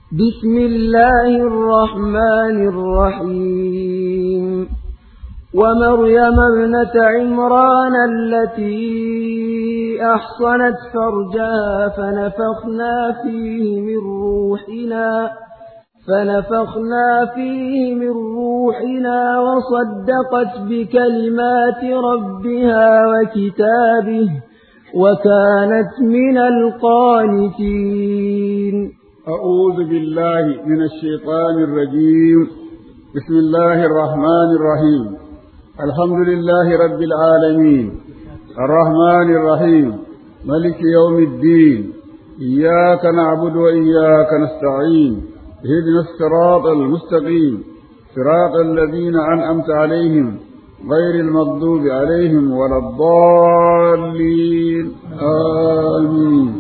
بسم الله الرحمن الرحيم ومريم ابنة عمران التي أحصنت فرجها فنفخنا فيه من روحنا فنفخنا فيه من روحنا وصدقت بكلمات ربها وكتابه وكانت من القانتين أعوذ بالله من الشيطان الرجيم بسم الله الرحمن الرحيم الحمد لله رب العالمين الرحمن الرحيم ملك يوم الدين إياك نعبد وإياك نستعين اهدنا الصراط المستقيم صراط الذين أنعمت عليهم غير المغضوب عليهم ولا الضالين آمين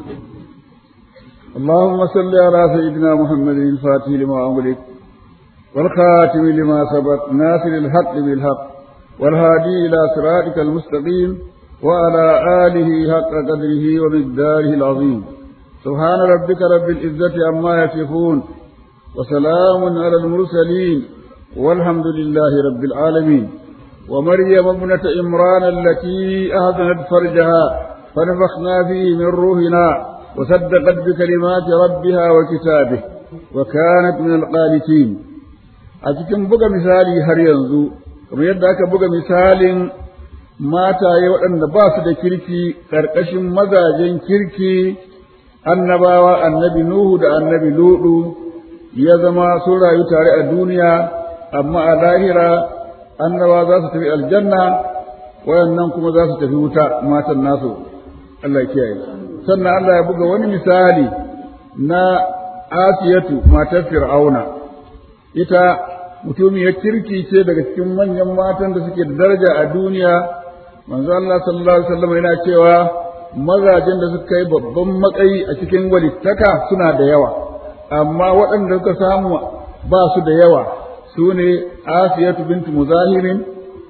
اللهم صل على سيدنا محمد الفاتح لما أملك والخاتم لما سبق ناصر الحق بالحق والهادي إلى صراطك المستقيم وعلى آله حق قدره ومقداره العظيم سبحان ربك رب العزة عما يصفون وسلام على المرسلين والحمد لله رب العالمين ومريم ابنة عمران التي أهدنت فرجها فنفخنا فيه من روحنا وصدقت بكلمات ربها وكتابه وكانت من القانتين أتكن بقى مثالي هر ينزو كما يدعك بقى مثال mataye waɗanda ba su da kirki ƙarƙashin mazajen kirki annabawa annabi Nuhu da annabi Ludu ya zama sun rayu tare a duniya amma a lahira annaba za su tafi aljanna wayannan kuma za su tafi wuta matan nasu Allah ya kiyaye sannan Allah ya buga wani misali na Asiyatu matar Fir'auna ita mutumiyar kirki ce daga cikin manyan matan da suke da daraja a duniya manzo Allah sallallahu alaihi wasallam yana cewa mazajen da suka yi babban matsayi a cikin walittaka suna da yawa amma waɗanda suka samu ba su da yawa su ne Asiyatu bintu Muzahirin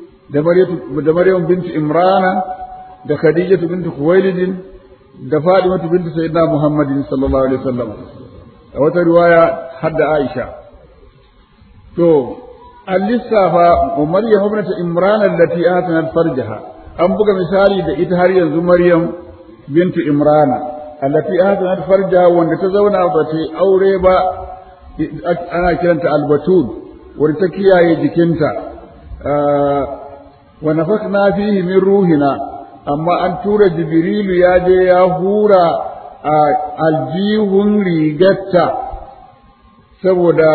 da Maryam bintu Imrana da Khadijatu bintu Khuwailid da Fatimatu bintu Sayyidina Muhammadin sallallahu alaihi wasallam a wata riwaya hadda Aisha to an lissafa wa Maryam ibnat Imran allati atanat farjaha an buga misali da ita har yanzu Maryam bintu Imran allati atanat farjaha wanda ta zauna ba ta aure ba ana kiranta albatul wanda ta kiyaye jikinta wa nafakna fihi min ruhina amma an tura jibrilu ya je ya hura a aljihun rigarta saboda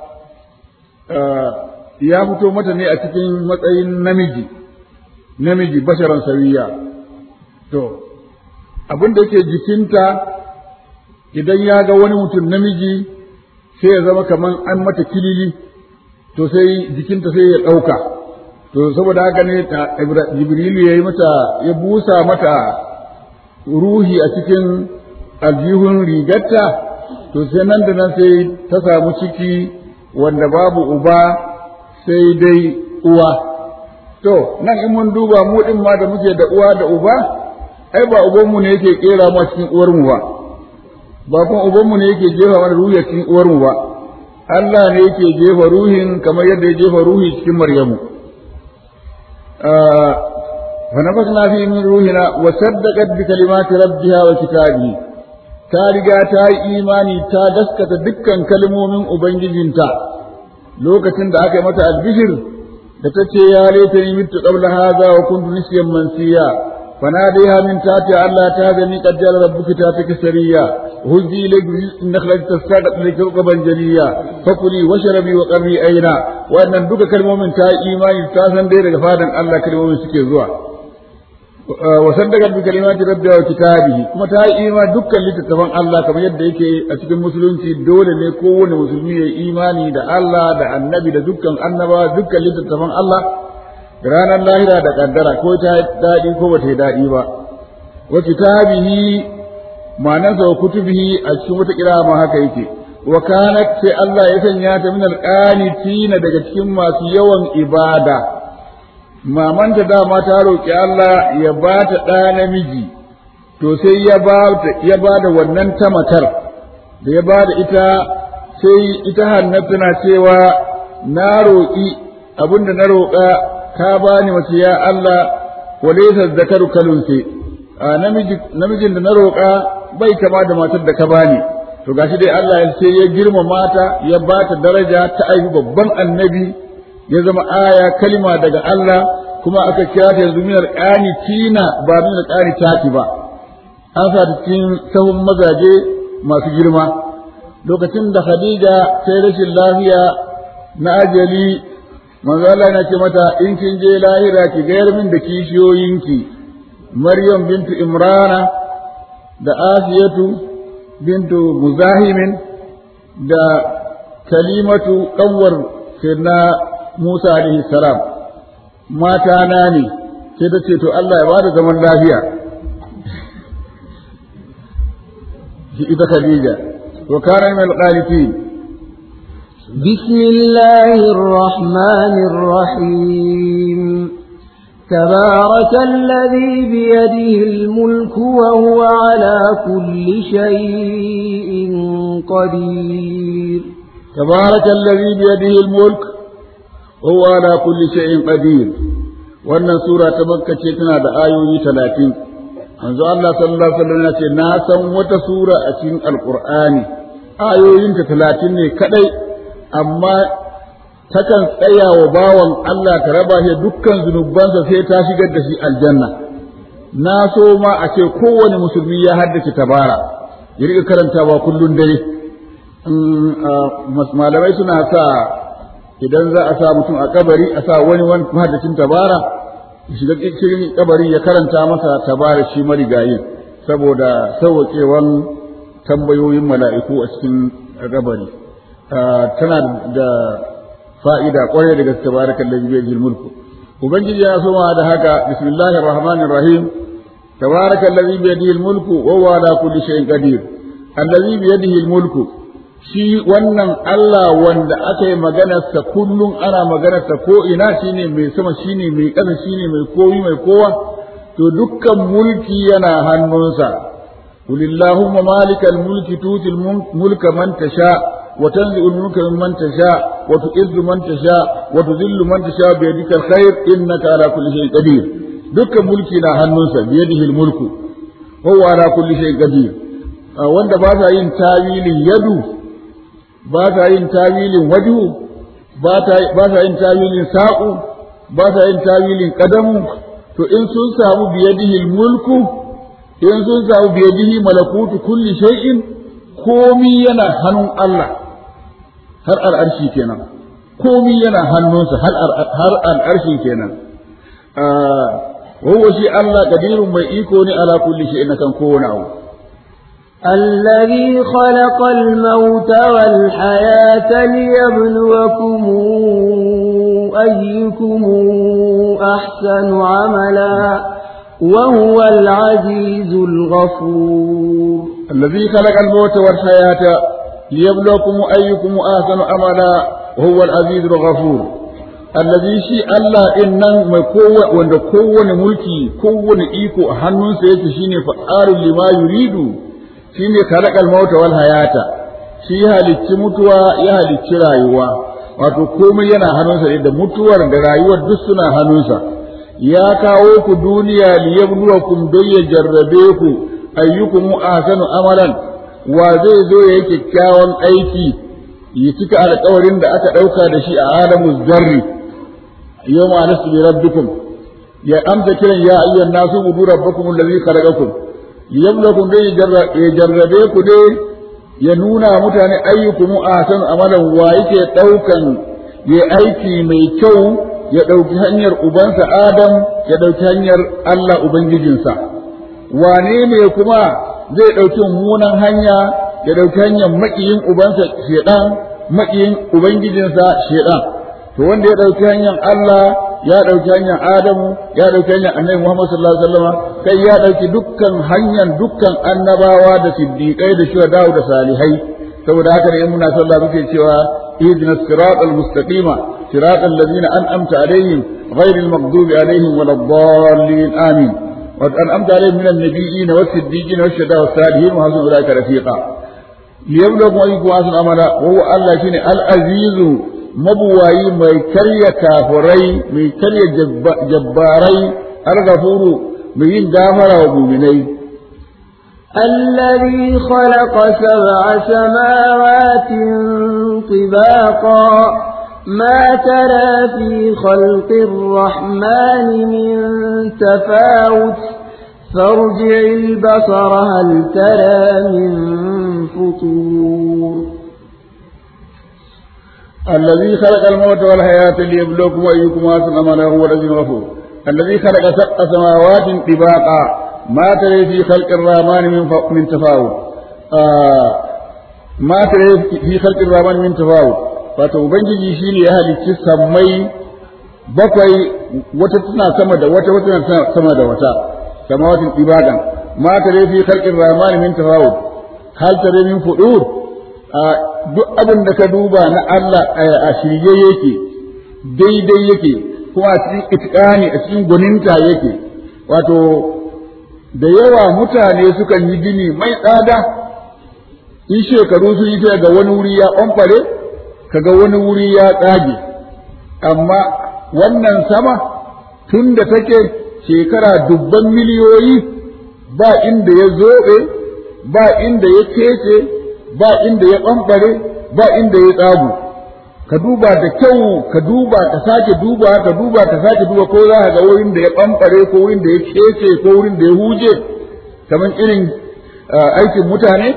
ya fito mata ne a cikin matsayin namiji namiji basharan sawiya to abin da yake jikinta idan ya ga wani mutum namiji sai ya zama kamar an mata kilili to sai jikinta sai ya ɗauka to saboda haka ne jibrilu ya yi mata ya busa mata ruhi a cikin aljihun rigarta to sai nan da nan sai ta samu ciki wanda babu uba sai dai uwa to nan in mun duba mu din ma da muke da uwa da uba ai ba ubanmu ne yake kera mu cikin uwar mu ba ba kuma ubanmu ne yake jefa mana ruhi cikin uwar mu ba Allah ne yake jefa ruhin kamar yadda ya jefa ruhi cikin Maryamu فنفخنا فيه من روحنا وصدقت بكلمات ربها وكتابه ta riga ta yi imani ta gaskata dukkan kalmomin Ubangijinta lokacin da aka yi mata albishir da ta ce ya laita ni mitu qabla hadha wa kuntu nisyan mansiya fanadiha min tati Allah ta gani qad jala rabbuki ta ta kasariya hujji ilayki nakhlati tasaqat laki qaban jaliya fakuli washrabi wa qarri aina wannan duka kalmomin ta yi imani ta san dai daga fadan Allah kalmomin suke zuwa wa saddaqat bi kalimati rabbiha wa kitabihi kuma ta yi imani dukkan littattafan Allah kamar yadda yake a cikin musulunci dole ne kowane musulmi ya imani da Allah da annabi da dukkan annaba dukkan littattafan Allah da ranar lahira da kaddara ko ta daɗi ko ba ta yi daɗi ba wa kitabihi ma'anarsa wa kutubihi a cikin wata kira ma haka yake wa kanat sai Allah ya sanya ta min alqanitina daga cikin masu yawan ibada mamanta dama ta roƙi Allah ya ba ta ɗa namiji to sai ya ba ya ba da wannan ta matar da ya ba da ita sai ita hannatu tana cewa na roƙi abinda na roƙa ka bani mace ya Allah walaysa zakaru kalunsi namijin da na roƙa bai kama da matar da ka bani to gashi dai Allah ya ce ya girma mata ya ba ta daraja ta aibi babban annabi ya zama aya kalima daga Allah kuma aka kira ta yanzu minar ƙani tina ba minar ƙani tati ba an sa ta cikin sahun mazaje masu girma lokacin da Khadija ta yi rashin lafiya na ajali manzo Allah yana ce mata in kin je lahira ki gayar min da kishiyoyinki Maryam bintu Imrana da Asiyatu bintu Muzahimin da Kalimatu kanwar na Musa alaihi salam mata na ne sai ta ce to Allah ya bada zaman lafiya ita Khadija wa kana min al-qanitin بسم الله الرحمن الرحيم تبارك الذي بيده الملك وهو على كل شيء قدير تبارك الذي بيده الملك وهو على كل شيء قدير wannan sura ta makka ce tana da ayoyi talatin manzo Allah sallallahu alaihi wasallam ya ce na san wata sura a cikin alqur'ani ayoyinta talatin ne kadai amma takan tsaya wa bawan Allah ta raba shi dukkan zunubansa sai ta shigar da shi aljanna na so ma a ce kowane musulmi ya haddace tabara ya riƙa karantawa kullun dare malamai suna sa idan za a sa mutum a kabari a sa wani wani mahaddacin tabara ya shiga cikin kabari ya karanta masa tabara shi marigayi saboda sauwaƙewan tambayoyin mala'iku a cikin kabari tana da fa'ida ƙwarai da gaske baraka allazi bi mulku ubangiji ya soma da haka bismillahir rahmanir rahim tabaraka allazi bi yadihi mulku wa huwa ala kulli shay'in qadir allazi bi yadihi mulku shi wannan Allah wanda aka yi maganarsa kullum ana maganarsa ko ina shine mai sama shine mai ƙasa shine mai komi mai kowa to dukkan mulki yana hannunsa قل اللهم مالك الملك تؤتي الملك من تشاء وتنزع الملك ممن تشاء وتعز من تشاء وتذل من تشاء بيدك الخير انك على كل شيء قدير دك ملكي نا hannunsa بيده الملك هو على كل شيء قدير wanda ba sa yin tawilin yadu ba sa yin tawilin wajhu ba sa yin tawilin sa'u ba sa yin tawilin qadamu to in sun samu biyadihi mulku in sun samu biyadihi malakutu kulli shay'in komi yana hannun Allah har al'arshi kenan komi yana hannunsa har al'arshi kenan وهو شيء الله قدير ما يكون على كل شيء كان كونه الذي خلق الموت والحياة ليبلوكم أيكم أحسن عملا وهو العزيز الغفور الذي خلق الموت والحياة ليبلوكم أيكم أحسن عملا وهو العزيز الغفور الذي شيء الله إنن ما قوة وند قوة ملكي قوة إيكو أهنون سيكشيني فعال لما يريد shine khalaqal mauta wal hayata shi halicci mutuwa ya halicci rayuwa wato komai yana hannunsa ne da mutuwar da rayuwar duk suna hannunsa ya kawo ku duniya liyabluwakum don ya jarrabe ku ayyukum ahsanu amalan wa zai zo ya yi kyakkyawan aiki ya cika alƙawarin da aka ɗauka da shi a alamu zarri yau ma nasu bi rabbikum ya amsa kiran ya ayyuhan nasu budu rabbakum allazi khalaqakum liyablakum dai ya jarrabe ku dai ya nuna mutane ayyukum ahsanu amalan wa yake daukan ya aiki mai kyau ya dauki hanyar ubansa Adam ya dauki hanyar Allah ubangijinsa wane ne kuma zai dauki mummunan hanya ya dauki hanyar makiyin ubansa shedan makiyin ubangijinsa shedan to wanda ya dauki hanyar Allah ya ɗauki hanyar Adamu ya ɗauki hanyar Annabi Muhammad sallallahu alaihi wasallam kai ya ɗauki dukkan hanyar dukkan annabawa da siddiqai da shuhada da salihai saboda haka ne in muna sallah muke cewa ihdina siratal mustaqima siratal ladzina an'amta alaihim ghairil maghdubi alaihim waladdallin amin wa an'amta alaihim minan nabiyyin was siddiqin was shuhada was salihin wa hasuna ulaika rafiqa liyabluwakum ayyukum ahsanu amala wa huwa Allah shine al-azizu mabuwayi mai karya kafurai mai karya jabbarai al-ghafuru mai yin gafara wa mu'minai الذي خلق سبع سماوات طباقا ما ترى في خلق الرحمن من تفاوت فارجع البصر هل ترى من فطور الذي خلق الموت والحياة ليبلوكم أيكم أحسن عملا هو الذي غفور الذي خلق سبع سماوات طباقا ما ترى في خلق الرحمن من من تفاوت آه ما ترى في خلق الرحمن من تفاوت wato ubangiji shine ya halicci sammai bakwai wata tana sama da wata wata tana sama da wata samawatin ibadan ma tare fi khalqir rahman min tafawut hal tare min fudur duk abin da ka duba na Allah a shirye yake daidai yake kuma a cikin itqani a cikin gwaninta yake wato da yawa mutane sukan yi gini mai tsada in shekaru sun yi ga wani wuri ya ɓamfare kaga wani wuri ya tsage amma wannan sama tun da take shekara dubban miliyoyi ba inda ya zoɓe ba inda ya kece ba inda ya ɓamɓare ba inda ya tsagu ka duba da kyau ka duba ka sake duba ka duba ka sake duba ko za ka ga wurin da ya ɓamɓare ko wurin da ya kece ko wurin da ya huje kamar irin aikin mutane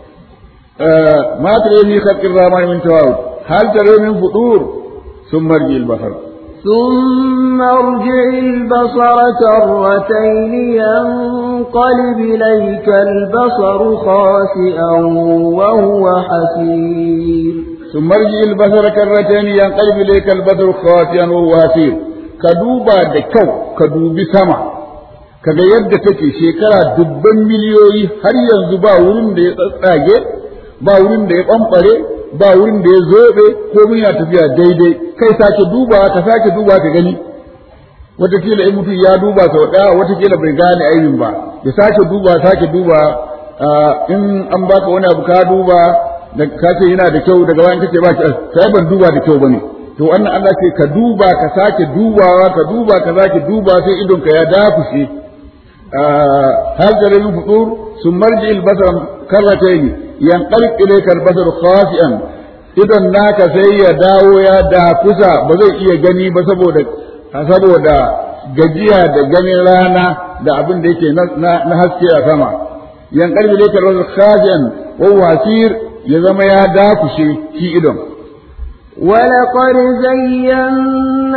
ma tare ni khalqir rahman min tawawud hal tare min fudur ثم ارجع البصر ثم ارجع البصر كرتين ينقلب إليك البصر خاسئا وهو حسير ثم ارجع البصر كرتين ينقلب إليك البصر خاسئا وهو حسير كدوبا دكو كدوبي سما kaga yadda take shekara dubban miliyoyi har yanzu ba wurin da ya tsatsage ba wurin da ya ɓamɓare ba wurin da ya zobe ko mun ya tafiya daidai kai sake duba ka sake duba ka gani watakila in mutum ya duba sau ɗaya watakila bai gane aibin ba ya sake duba sake duba in an baka wani abu ka duba da ka ce yana da kyau daga bayan kace ba ki sai ban duba da kyau bane to wannan Allah ce ka duba ka sake dubawa ka duba ka sake duba sai idon ka ya dafushe hal da min futur sun marji albasar karrataini yanqalib ilayka albasar khasi'an idan naka sai ya dawo ya da kusa ba zai iya gani ba saboda saboda gajiya da ganin rana da abin da yake na haske a sama yanqalib ilayka albasar khasi'an wa wasir ya zama ya dakushe shi idon ولقد زينا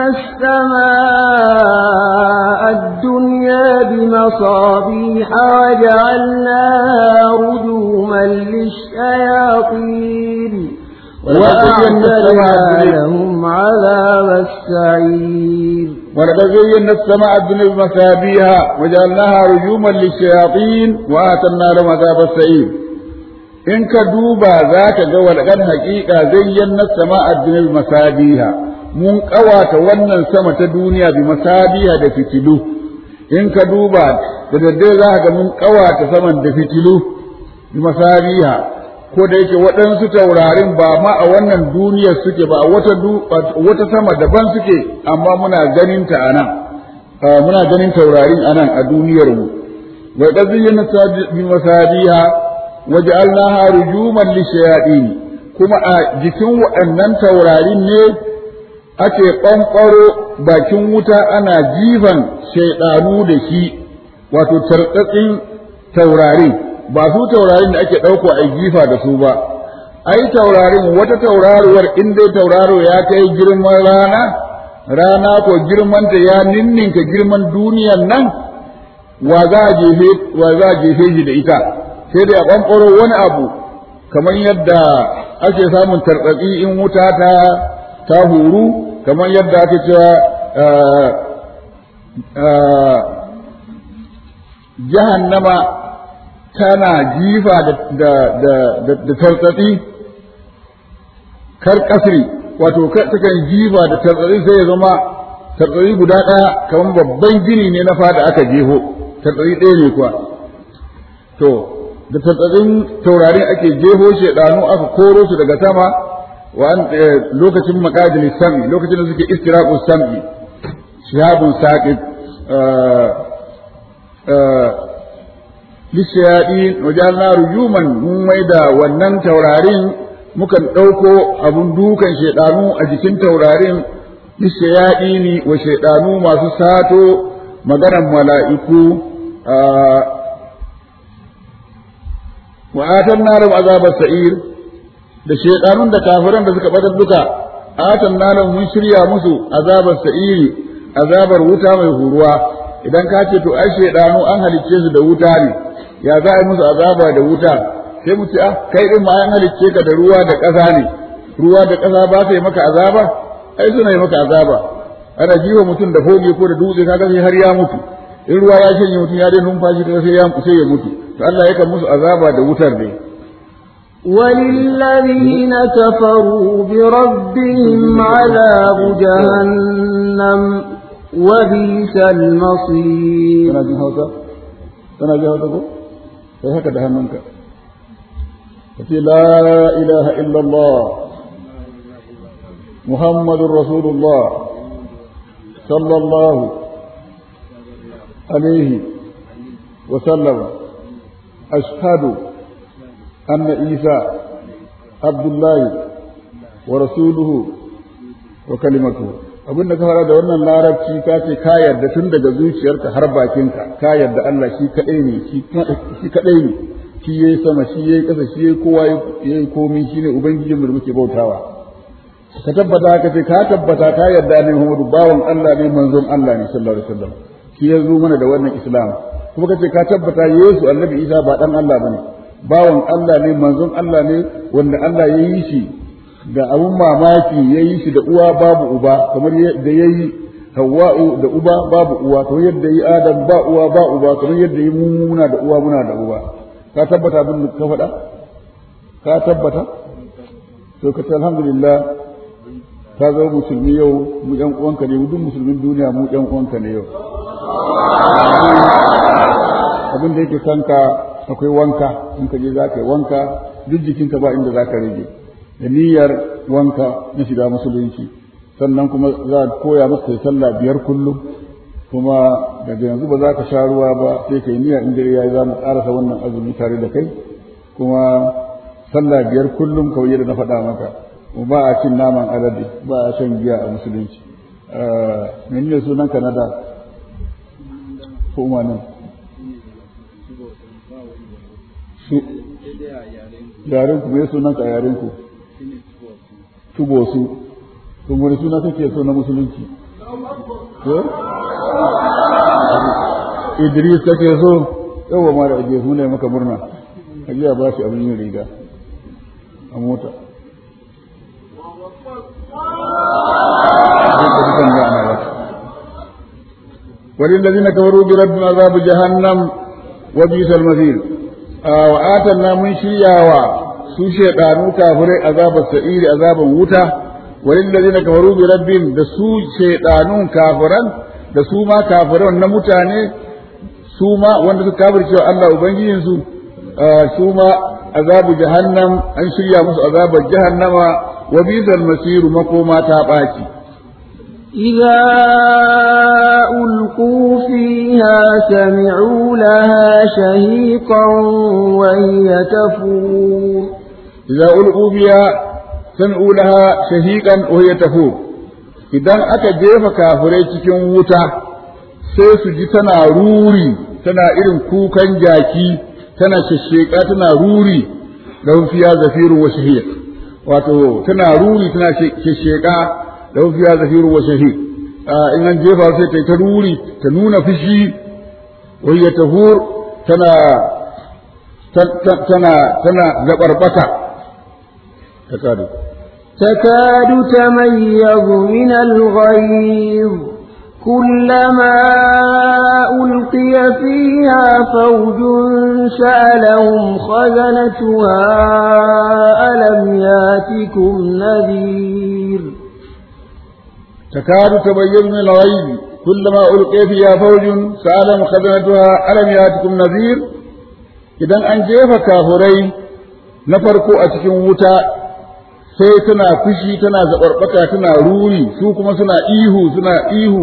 السماء الدنيا بمصابيح وجعلناها رجوما للشياطين وأعتدنا لهم عذاب السعير ولقد زينا السماء الدنيا بمصابيح وجعلناها رجوما للشياطين وآتنا لهم عذاب السعير in ka duba za ka ga walƙar haƙiƙa zayyan sama a duniyar masabiha mun ƙawata wannan sama ta duniya bi masabiha da fitilu in ka duba da daddare za ka ga mun ƙawata saman da fitilu bi masabiha ko da yake waɗansu taurarin ba ma a wannan duniyar suke ba wata wata sama daban suke amma muna ganin ta a nan muna ganin taurarin a nan a duniyar mu wa qadiyyan bi masabiha waj'alnaha rujuman lishayatin kuma a jikin waɗannan taurarin ne ake ɓanɓaro bakin wuta ana jifan shaiɗanu da shi wato tartsatsin taurarin ba su taurarin da ake ɗauko a jifa da su ba ai taurarin wata tauraruwar in dai tauraro ya kai girman rana rana ko girmanta ya ninninka girman duniyan nan wa za a jefe wa za a jefe shi da ita sai dai a ɓanɓaro wani abu kamar yadda ake samun tartsatsi in wuta ta ta huru kamar yadda ake cewa jahannama tana jifa da da tartsatsi kar kasri wato takan jifa da tartsatsi sai ya zama tartsatsi guda ɗaya kamar babban gini ne na fada aka jeho tartsatsi ɗaya ne kuwa to da tatsatsin taurarin ake jeho shedanu aka koro su daga sama wa lokacin maqadil sam'i lokacin da suke istiraqus sam'i shihabun saqib lishayadin wajalna rujuman mun maida wannan taurarin mukan ɗauko abun dukan shaidanu a jikin taurarin lishayadini wa shaidanu masu sato maganar mala'iku wa atan narum azabar sa'ir da shaidanun da kafiran da suka badar duka atan narum mun shirya musu azabar sa'iri azabar wuta mai huruwa idan ka ce to ai shaidanu an halicce su da wuta ne ya za a yi musu azaba da wuta sai mu ce ah kai din ma an halicce ka da ruwa da ƙasa ne ruwa da ƙasa ba su yi maka azaba ai suna yi maka azaba ana jiwa mutum da foge ko da dutse kaga sai har ya mutu in ruwa ya shanye mutum ya dai numfashi kaga sai ya sai ya mutu to Allah yakan musu azaba da wutar ne وللذين كفروا بربهم عذاب جهنم وبئس المصير kana jin hausa kana jin hausa ko sai haka da hannunka kace la ilaha illallah muhammadur rasulullah sallallahu alaihi wa sallam ashhadu anna isa abdullahi wa rasuluhu wa kalimatuhu abinda ka fara da wannan larabci ka ce ka yarda tun daga zuciyarka har bakinka ka yarda Allah shi kadai ne shi kadai ne shi yayi sama shi yayi kasa shi yayi kowa yayi komai shine ubangijin da muke bautawa ka tabbata ka ce ka tabbata ka yarda ne Muhammadu bawan Allah ne manzon Allah ne sallallahu alaihi wasallam shi ya zo mana da wannan islam kuma ka ce ka tabbata Yesu annabi Isa ba dan Allah bane bawan Allah ne manzon Allah ne wanda Allah ya yi shi da abun mamaki ya yi shi da uwa babu uba kamar yadda ya yi hawa'u da uba babu uwa kamar yadda yi adam ba uwa ba uba kamar yadda yi muna da uwa muna da uba ka tabbata abin da ka faɗa ka tabbata to ka ce alhamdulillah ka zama musulmi yau mu yan uwanka ne duk musulmin duniya mu yan uwanka ne yau abin da yake kanka akwai wanka in ka je za ka yi wanka duk jikinka ba inda za ka rage da niyyar wanka na shiga musulunci sannan kuma za a koya maka kai sallah biyar kullum kuma daga yanzu ba za ka sha ruwa ba sai kai niyya in dare yayi za mu karasa wannan azumi tare da kai kuma sallah biyar kullum kawai yadda na faɗa maka ba a cin naman alade ba a shan giya a musulunci menene sunan ka na da ko umarnin su yaren ku me sunan ka yaren ku tubo su tun wani suna kake so na musulunci ko Idris kake so yawa ma da Idris mun maka murna ajiya ba shi abin yin riga a mota وللذين كفروا بربهم عذاب جهنم وبئس المصير وآتنا من شيعا su shaidanu kafirai azabar sa'iri azaban wuta walil ladina kafaru bi rabbin da su shaidanun kafiran da su ma kafiran na mutane su ma wanda suka kafircewa Allah ubangijin su su ma azabu jahannam an shirya musu azabar jahannama wa bizal masiru makoma ta baci إذا ألقوا فيها سمعوا لها شهيقا وهي تفور إذا ألقوا بها سمعوا لها شهيقا وهي تفور idan aka jefa kafirai cikin wuta sai su ji tana ruri tana irin kukan jaki tana shasheka tana ruri da fiya zafiru wa shahiq wato tana ruri tana shasheka da fiya zafiru wa shahiq in an jefa sai ta ta ruri ta nuna fushi wa hiya tahur tana tana tana zabarbata تكاد تكاد تميز من الغيظ كلما ألقي فيها فوج سألهم خزنتها ألم ياتكم نذير تكاد تميز من الغيظ كلما ألقي فيها فوج سألهم خزنتها ألم ياتكم نذير idan an jefa kafurai na farko a cikin wuta sai tana fushi tana zaɓarɓaka tana ruri su kuma suna ihu suna ihu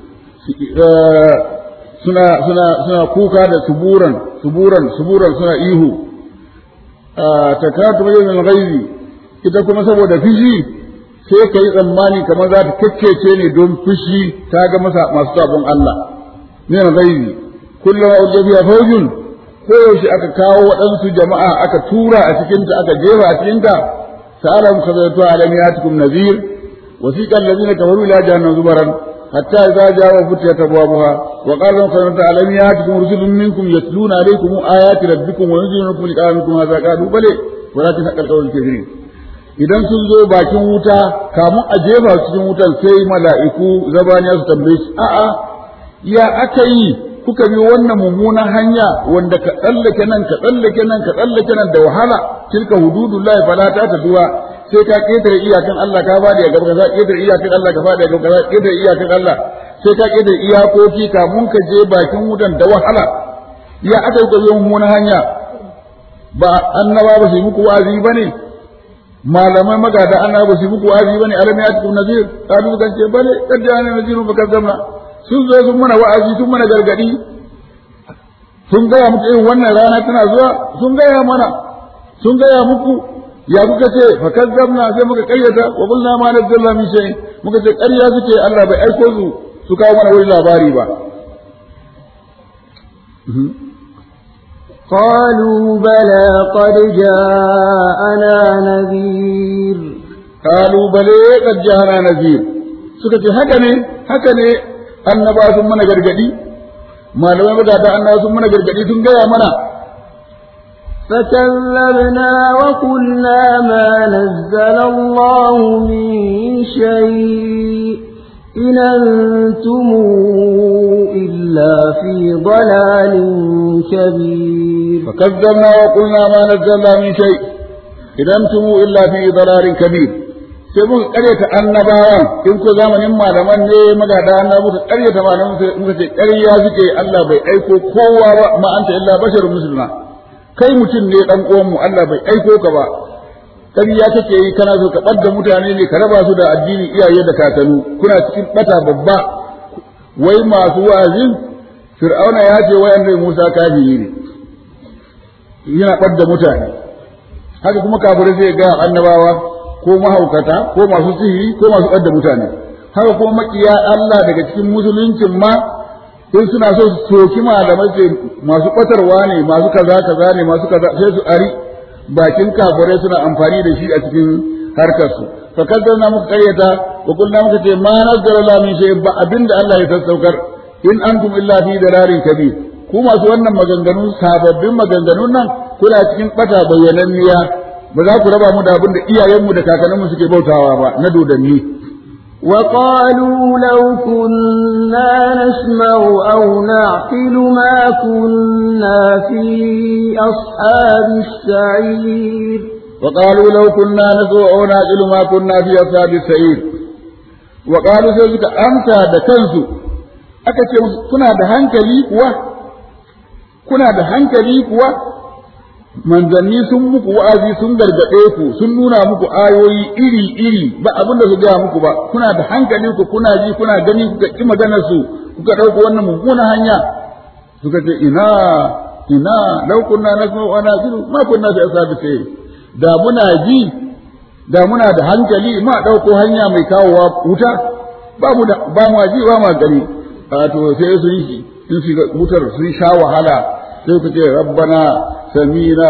suna suna suna kuka da suburan suburan suburan suna ihu ta katu bayan ghaizi ita kuma saboda fushi sai ka yi tsammani kamar za ta kakkece ne don fushi ta ga masa masu sabon Allah min ghaizi kullum ujabiya faujun ko yaushe aka kawo waɗansu jama'a aka tura a cikinta aka jefa a cikinta sa'alam khazatu alam yatikum nadhir wasiqa alladhina kafaru ila jahannam zubaran hatta idza ja'a futiyat abwabuha wa qala lahum khazatu alam yatikum rusulun minkum yatluna alaykum ayati rabbikum wa yunzirunakum liqa'a minkum hadha qalu bale walakin haqqal qawlu kafirin idan sun zo bakin wuta kamun a jefa cikin wutan sai mala'iku zabaniya su tambaye su a'a ya aka yi kuka bi wannan mummunan hanya wanda ka tsallake nan ka tsallake nan ka tsallake nan da wahala tilka hududullahi fala ta taduwa sai ka ketare iyakan Allah ka fadi a gaba ka ketare iyakan Allah ka fadi a gaba ka ketare iyakan Allah sai ka ketare iyakoki kamun ka je bakin wutan da wahala ya aka yi bi mummunan hanya ba annaba ba su yi muku wa'azi bane malamai magada annaba ba su yi muku wa'azi bane alam ya tukum nazir kadu kan ce bale kadda ana naziru baka zamna sun zo sun mana wa'azi sun mana gargadi sun gaya muku irin wannan rana tana zuwa sun gaya mana sun gaya muku ya kuka ce fa kazzabna sai muka kayyata wa qulna ma nazzalna min shay muka ce ƙarya suke Allah bai aiko su su kawo mana wani labari ba قالوا بلى قد جاءنا نذير قالوا بلى قد جاءنا نذير suka ce haka ne haka ne annaba sun mana gargadi malamai magada annaba sun mana gargadi sun gaya mana فكذبنا وقلنا ما نزل الله من شيء إن أنتم إلا في ضلال كبير فكذبنا وقلنا ما نزل الله من شيء إن أنتم إلا في ضلال كبير sai muka karyata annabawan in ko zamanin malaman ne magada annabawa muka karyata malaman muka ce ƙarya suke Allah bai aiko kowa ba ma anta illa basharun musulma kai mutum ne dan uwan mu Allah bai aiko ka ba ƙarya kake yi kana so ka ɓadda mutane ne ka raba su da addini iyaye da kakanu kuna cikin ɓata babba wai masu wa'azin fir'auna ya ce wai annabi Musa kafiri ne yana ɓadda mutane haka kuma kafirai zai ga annabawa ko mahaukata ko masu sihiri ko masu ɓadda mutane haka kuma makiya Allah daga cikin musuluncin ma in suna so su soki malamai ce masu ɓatarwa ne masu kaza kaza ne masu kaza sai su ari bakin kafirai suna amfani da shi a cikin harkar su fa kaddana muka karyata wa kullna muka ce ma nazzala la min shay ba abinda Allah ya sassaukar in antum illa fi dalarin kabir ku masu wannan maganganu sababbin maganganun nan kuna cikin bata bayyananniya ba za ku raba mu da abin da iyayenmu da kakanninmu suke bautawa ba na dodanni وقالوا لو كنا نسمع أو نعقل ما كنا في أصحاب السعير وقالوا لو كنا نسمع أو نعقل ما كنا في أصحاب السعير وقالوا سيدك أنت دكنسو أكتب كنا دهنكلي كوا كنا دهنكلي كوا manzanni sun muku wa'azi sun gargaɗe ku sun nuna muku ayoyi iri-iri ba abin da su gaya muku ba kuna da hankali ku kuna ji kuna gani kuka ƙi maganar su kuka ɗauko wannan mummuna hanya suka ce ina ina lau kunna nasma'u wa nasiru ma kunna fi ashabi sai da muna ji da muna da hankali ma ɗauko hanya mai kawowa wuta ba mu da ba mu ji ba mu gani to sai sun yi sun shiga wutar sun sha wahala sai ku ce rabbana samina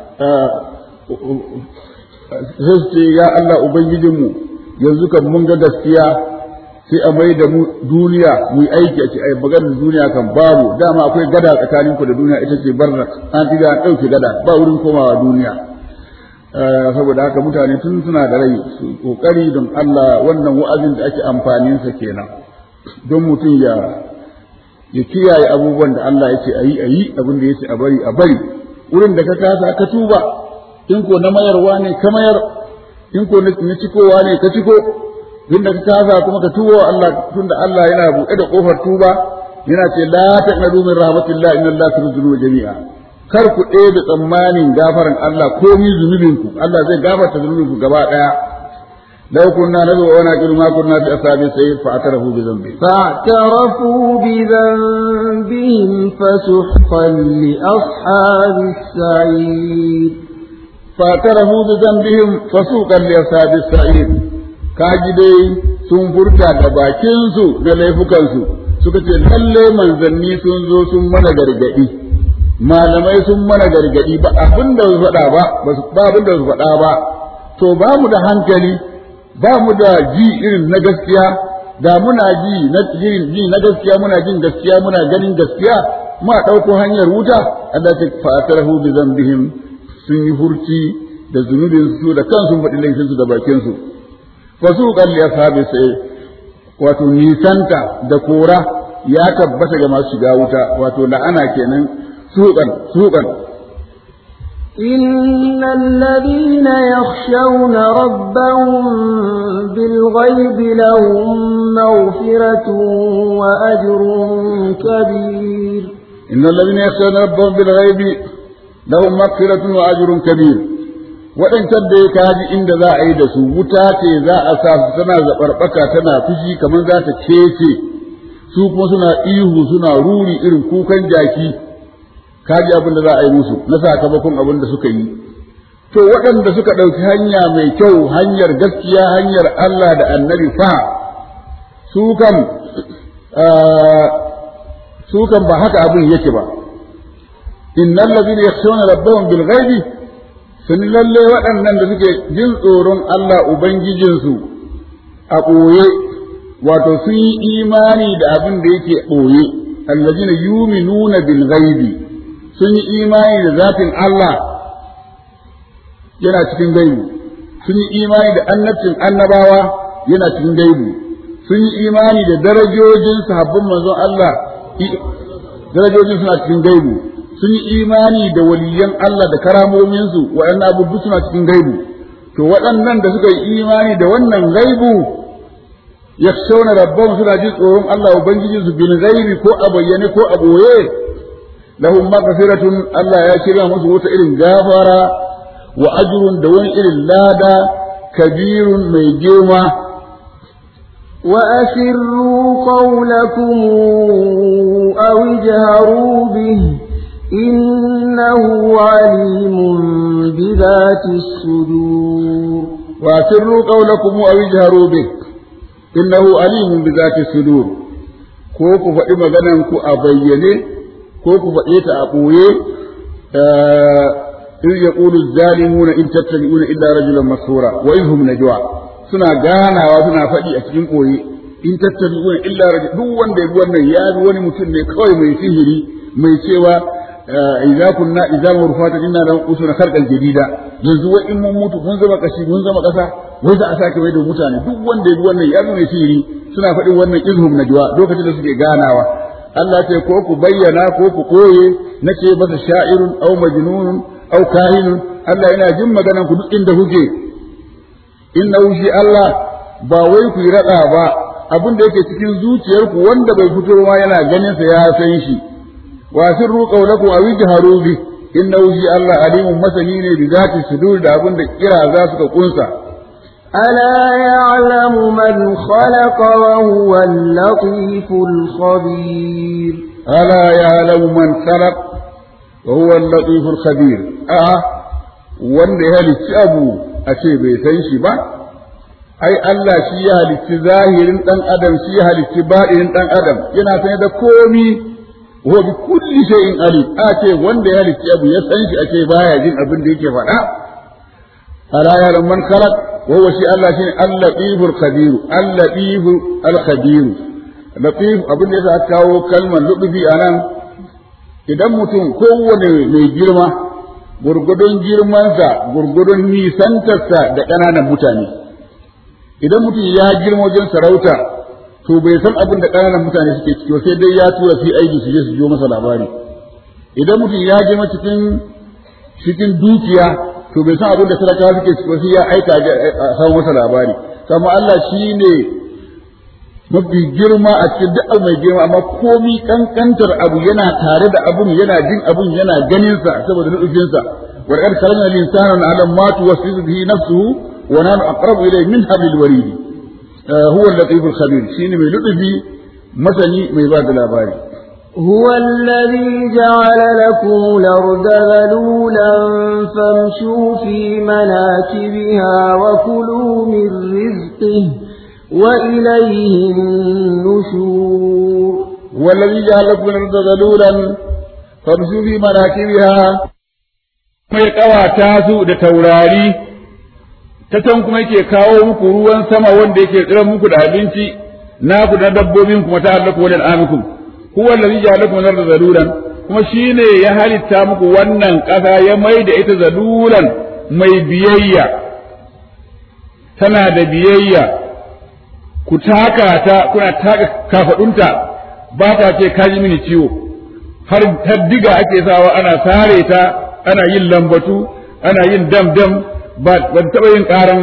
sai ce ya Allah ubangijinmu yanzu kan mun ga gaskiya sai a mai da mu duniya mu yi aiki a ce ai maganar duniya kan babu dama akwai gada tsakaninku da duniya ita ce barra an tiga an ɗauke gada ba wurin komawa duniya saboda haka mutane tun suna da rai su kokari don Allah wannan wa'azin da ake amfanin sa kenan don mutum ya ya kiyaye abubuwan da Allah ya ce a yi a yi abin da ya ce a bari a bari wurin da ka kasa ka tuba in ko na mayarwa ne ka mayar in ko na cikowa ne ka ciko in da ka kasa kuma ka tuba Allah tunda Allah yana buɗe da kofar tuba yana ce la taqnadu min rahmatillah inna Allah yuzuru jami'a kar ku ɗebe tsammanin gafaran Allah komi zunubinku Allah zai gafarta zunubinku gaba ɗaya لو كنا ندعو ونعقل ما كنا في أصحاب السير فاعترفوا بذنبهم فاعترفوا بذنبهم فسحقا لأصحاب السعير فاعترفوا بذنبهم فسوقا لأصحاب السعير kaji dai sun furta da bakinsu da laifukansu suka ce lalle manzanni sun zo sun mana gargadi malamai sun mana gargadi ba abin da su faɗa ba ba abin da su faɗa ba to ba mu da hankali ba mu da ji irin na gaskiya da muna ji na ji na gaskiya muna jin gaskiya muna ganin gaskiya ma ɗauko hanyar wuta Allah ta fatarahu bi zambihim sun yi furci da zunubin su da kansu faɗi laifin su da bakin su fasu qalli ashabi sai wato nisanta da kora ya tabbata ga masu shiga wuta wato la'ana kenan suqan suqan إن الذين يخشون ربهم بالغيب لهم مغفرة وأجر كبير إن الذين يخشون ربهم بالغيب لهم مغفرة وأجر كبير وإن تبدأ كاجي إن ذا عيد سوتاتي ذا أساس سنة زبربكة تنا فشي كمان ذات كيسي su kuma suna ihu suna ruri irin kukan jaki kaji abin da za a yi musu na sakamakon abin da suka yi to waɗanda suka ɗauki hanya mai kyau hanyar gaskiya hanyar Allah da annabi fa su kan su kan ba haka abin yake ba innal ladina yakhshawna rabbahum bil ghaibi sun lalle waɗannan da suke jin tsoron Allah ubangijinsu a ɓoye wato sun yi imani da abin da yake ɓoye allazina yuminuna bil ghaibi sun yi imani da zatin Allah yana cikin gaibu sun yi imani da annabcin annabawa yana cikin gaibu sun yi imani da darajojin sahabban manzon Allah darajojin suna cikin gaibu sun yi imani da waliyan Allah da karamominsu waɗannan abubuwa suna cikin gaibu to waɗannan da suka yi imani da wannan gaibu yakhshawna rabbahum suna jin tsoron Allah ubangijinsu bil ghaibi ko a bayyane ko a boye lahum maghfiratun Allah ya shirya musu wata irin gafara wa ajrun da wani irin lada kabirun mai girma وأسروا قولكم أو اجهروا به إنه عليم بذات الصدور وأسروا قولكم أو اجهروا به إنه عليم بذات الصدور كوكو فإما غنمكو أبينه ko ku faɗe ta a ɓoye in ya ƙulu zalimuna in tattabi'una illa rajulan masura wa in hum najwa suna ganawa suna faɗi a cikin ɓoye in tattabi'una illa rajul duk wanda ya bi wannan ya bi wani mutum ne kawai mai sihiri mai cewa idza kunna idza murfata inna lam usuna kharqan jadida yanzu wai in mun mutu mun zama kashi mun zama kasa wai za a sake mai da mutane duk wanda ya bi wannan ya bi mai sihiri suna faɗin wannan izhum najwa lokacin da suke ganawa Allah ce ko ku bayyana ko ku koye na ce masa sha'irun aw majnunun aw kahinun Allah yana jin maganan ku duk inda kuke inna shi Allah ba wai ku yi rada ba abin da yake cikin zuciyarku wanda bai fito ma yana ganin sa ya san shi wa sirru qawlakum aw ijharu bi inna shi Allah alimun masani ne bi zati sudur da abin da kira za su ka kunsa ألا يعلم من خلق وهو اللطيف الخبير ألا يعلم من خلق وهو اللطيف الخبير آه wanda ya halicci abu a ce bai san shi ba ai Allah shi ya halicci zahirin dan adam shi ya halicci baɗinin dan adam yana sanye da komi wa bi kulli shay'in alim a ce wanda ya halicci abu ya san shi a ce baya jin abin da yake faɗa ala ya man khalaq wa huwa shi Allah shine al-latiful khabir al-latif al-khabir latif abin da yasa kawo kalmar lutfi anan idan mutum kowane mai girma gurgudun girmansa gurgudun nisantarsa da ƙananan mutane idan mutum ya girma wajen sarauta to bai san abin da ƙananan mutane suke ciki sai dai ya tura fi aiki su je su jo masa labari idan mutum ya girma cikin cikin dukiya to bai san abin da talakawa suke ciki sai ya aika a samu masa labari kama Allah shi ne mafi girma a cikin duk abu mai girma amma komi kankantar abu yana tare da abun yana jin abun yana ganin sa saboda nufin sa wa qad khalaqna al-insana ala ma tuwaswisu bihi nafsuhu wa nahnu aqrabu ilayhi min hablil warid huwa al-latif al-khabir shine mai lutufi masani mai ba da labari هو الذي جعل لكم الأرض ذلولا فامشوا في مناكبها وكلوا من رزقه وإليه النشور والذي جعل لكم الأرض ذلولا فامشوا في مناكبها mai ƙawata su da taurari ta can kuma yake kawo muku ruwan sama wanda yake tsira muku da abinci naku na dabbobin kuma ta allaku wajen amikum huwa allazi ja'ala lakum al-ardha zalulan kuma shine ya halitta muku wannan ƙasa ya mai da ita zalulan mai biyayya tana da biyayya ku taka ta kuna taka kafadunta ba ta ce kaji mini ciwo har har diga ake sawa ana sare ta ana yin lambatu ana yin dam dam ba ban taɓa yin ƙaran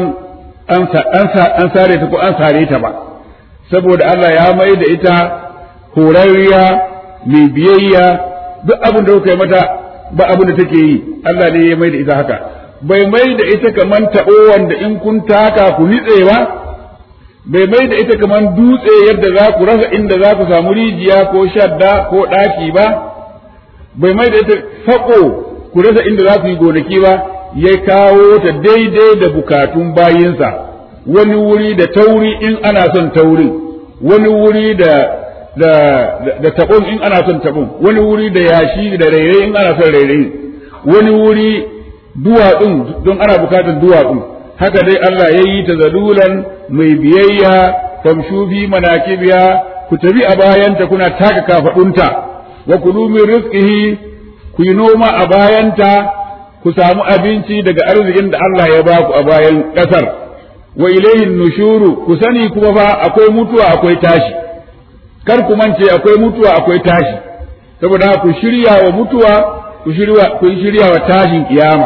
an sare ta ko an sare ta ba saboda Allah ya mai da ita horarriya mai biyayya duk abin da kuka yi mata ba abin da take yi Allah ne ya mai da ita haka bai mai da ita kaman taɓo wanda in kun taka ku nitse ba bai mai da ita kaman dutse yadda za ku rasa inda za ku samu rijiya ko shadda ko ɗaki ba bai mai da ita faƙo ku rasa inda za ku yi gonaki ba ya kawo ta daidai da bukatun bayinsa wani wuri da tauri in ana son taurin wani wuri da da da tabon in ana son tabon wani wuri da yashi da rairayi in ana son rairayi wani wuri duwatsun don ana bukatar duwatsun haka dai Allah ya yi ta zalulan mai biyayya famshu fi manakibiya ku tafi a bayanta kuna taka kafadunta wa kulu min rizqihi ku yi noma a bayanta ku samu abinci daga arzikin da Allah ya ba ku a bayan ƙasar wa ilayhin nushuru ku sani kuma fa akwai mutuwa akwai tashi kar ku mance akwai mutuwa akwai tashi saboda ku shirya wa mutuwa ku shirya ku shirya wa tashin kiyama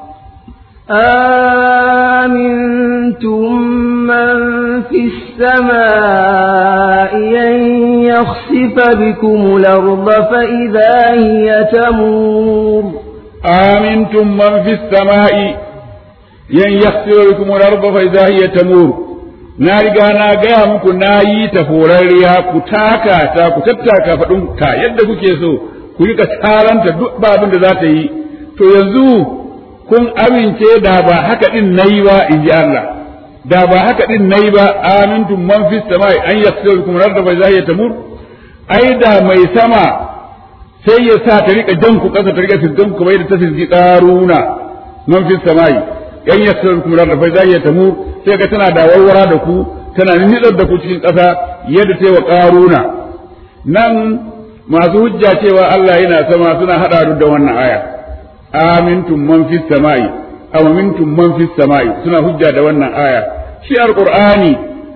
آمنتم من في السماء أن يخسف بكم الأرض فإذا هي تمور آمنتم من في السماء أن يخسف بكم الأرض فإذا هي تمور na riga na gaya muku na yi ta horarriya ku taka ta ku tattaka faɗin ta yadda kuke so ku rika taranta duk babin da za ta yi to yanzu kun amince da ba haka din nayi ba in ji Allah da ba haka din nayi ba amintum man fis samai an yasirukum radda fa zahiya tamur ai da mai sama sai ya sa ta rika jan ku kasa ta rika sirgan ku bai da ta sirgi karuna man fis samai yan yasirukum radda fa zahiya tamur sai ga tana da warwara da ku tana nitsar da ku cikin ƙasa yadda ta yi wa ƙaruna nan masu hujja cewa Allah yana sama suna haɗa da wannan aya amintum man fis sama'i aw mintum man fis sama'i suna hujja da wannan aya shi alqur'ani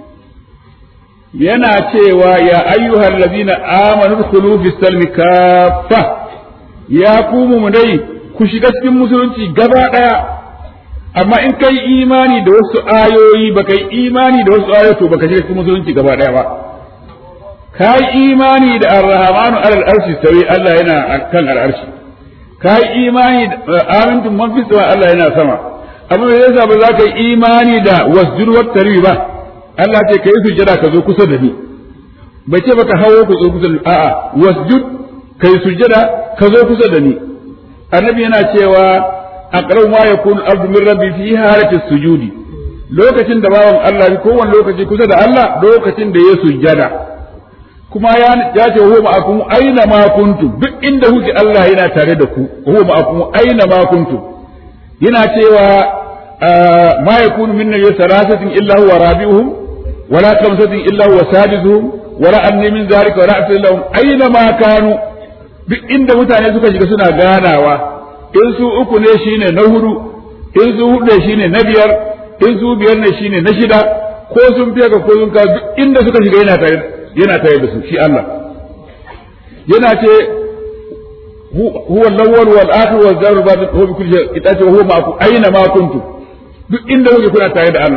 yana cewa ya ayyuhal ladina amanu dkhulu fis salmi kaffa ya ku mu dai ku shiga cikin musulunci gaba daya amma in kai imani da wasu ayoyi ba kai imani da wasu ayoyi to baka shiga cikin musulunci gaba daya ba kai imani da ar-rahmanu alal arshi sawi Allah yana kan al-arshi kai imani da amintum man fi sama Allah yana sama amma me yasa ba za ka yi imani da wasjud wa tari ba Allah ce kai sujjada ka zo kusa da ni bai ce baka hawo ku zo kusa da ni a'a wasjud kai sujjada ka zo kusa da ni annabi yana cewa aqrabu ma yakunu abdu min rabbi fi halati sujudi lokacin da bawan Allah kowane lokaci kusa da Allah lokacin da ya sujjada kuma ya ya ce huwa ma'akum aina ma kuntum duk inda kuke Allah yana tare da ku huwa ma'akum aina ma kuntum yana cewa ma yakunu min najwa salasatin illa huwa rabi'uhum wala khamsatin illa huwa sadisuhum wala anni min zalika wala asir lahum aina ma kanu duk inda mutane suka shiga suna ganawa in su uku ne shine na hudu in su hudu ne shine na biyar in su biyar ne shine na shida ko sun fiye ka ko sun ka duk inda suka shiga yana tare yana tare da su shi Allah yana ce huwa al-awwal wal akhir wal zahir batin huwa bi kulli shay ita ce huwa ma'akum aina ma kuntum duk inda kuke kuna tare da Allah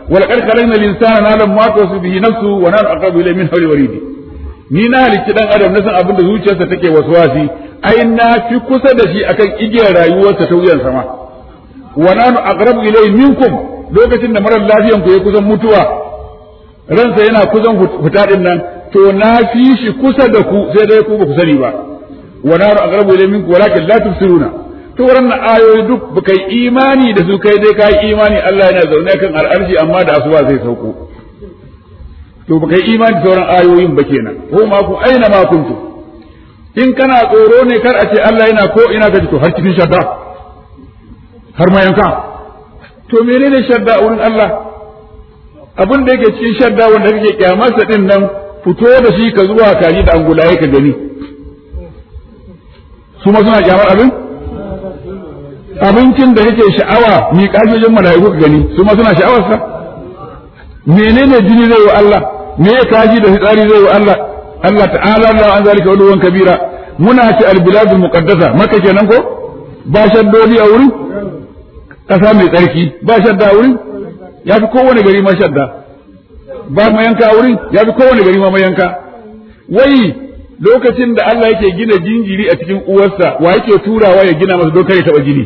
wal qad khalaqna al-insana na'lamu ma tuwaswisu bihi nafsuhu wa nahnu aqrabu ilayhi min hawli waridi ni na halicci dan adam na san abin da zuciyarsa take waswasi ai na fi kusa da shi akan igiyar rayuwarsa ta wuyan sama wa nahnu aqrabu ilayhi minkum lokacin da marar lafiyan ku ya kusan mutuwa ransa yana kusan fita din nan to na fi shi kusa da ku sai dai ku ba ku sani ba wa nahnu aqrabu ilayhi minkum walakin la tubsiruna to wannan ayoyi duk baka yi imani da su kai dai kai imani Allah yana zaune kan al'arshi amma da asuba zai sauko to baka yi imani da sauran ayoyin ba kenan ko ma ku aina ma kuntu in kana tsoro ne kar a ce Allah yana ko ina ka to har cikin shadda har ma yanka to menene shadda a wurin Allah abin da yake cikin shadda wanda kake kyamarsa din nan fito da shi ka zuwa kaji da angulaye ka gani su ma suna kyamar abin abincin da kake sha'awa mi kajojin mala'iku ka gani su ma suna sha'awarsa menene jini zai wa Allah me ya kaji da fitsari zai wa Allah Allah ta'ala Allah an zalika uluwan kabira muna ci albiladul muqaddasa maka kenan ko ba shaddodi a wurin kasa mai tsarki ba shadda a wurin ya fi kowane gari ma shadda ba mayanka a wurin ya fi kowane gari ma mayanka wai lokacin da Allah yake gina jinjiri a cikin uwarsa wa yake turawa ya gina masa dokar ya taba jini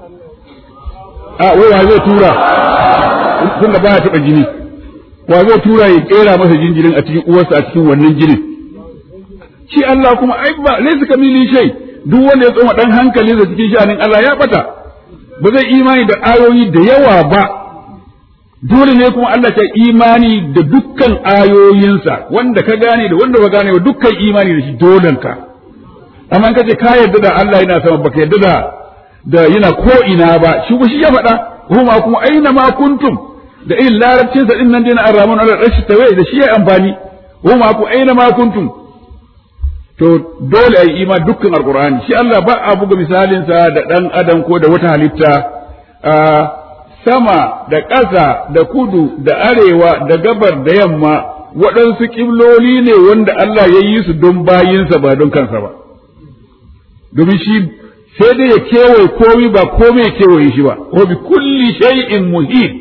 a wai wa zai tura tunda ba ya taba jini wa zai tura ya kera masa jinjirin a cikin uwarsa a cikin wannan jinin shi Allah kuma ai ba laysa kamili shay duk wanda ya tsoma dan hankali da cikin sha'anin Allah ya bata ba zai imani da ayoyi da yawa ba dole ne kuma Allah ta imani da dukkan ayoyinsa wanda ka gane da wanda ba gane ba dukkan imani da shi dolen ka amma ka ce ka yarda da Allah yana sama baka yarda da da yana ko ina ba shi ba shi ya faɗa kuma kuma aina ma kuntum da irin larabcin sa din nan dai na arramun ala rashi tawaye da shi ya amfani kuma ku aina ma kuntum to dole ai ima dukkan alqur'ani shi Allah ba a buga misalin sa da dan adam ko da wata halitta a sama da ƙasa da kudu da arewa da gabar da yamma waɗansu ƙibloli ne wanda Allah ya yi su don bayinsa ba don kansa ba domin shi sai dai ya kewaye komi ba komai ya kewaye shi ba ko bi kulli shay'in muhit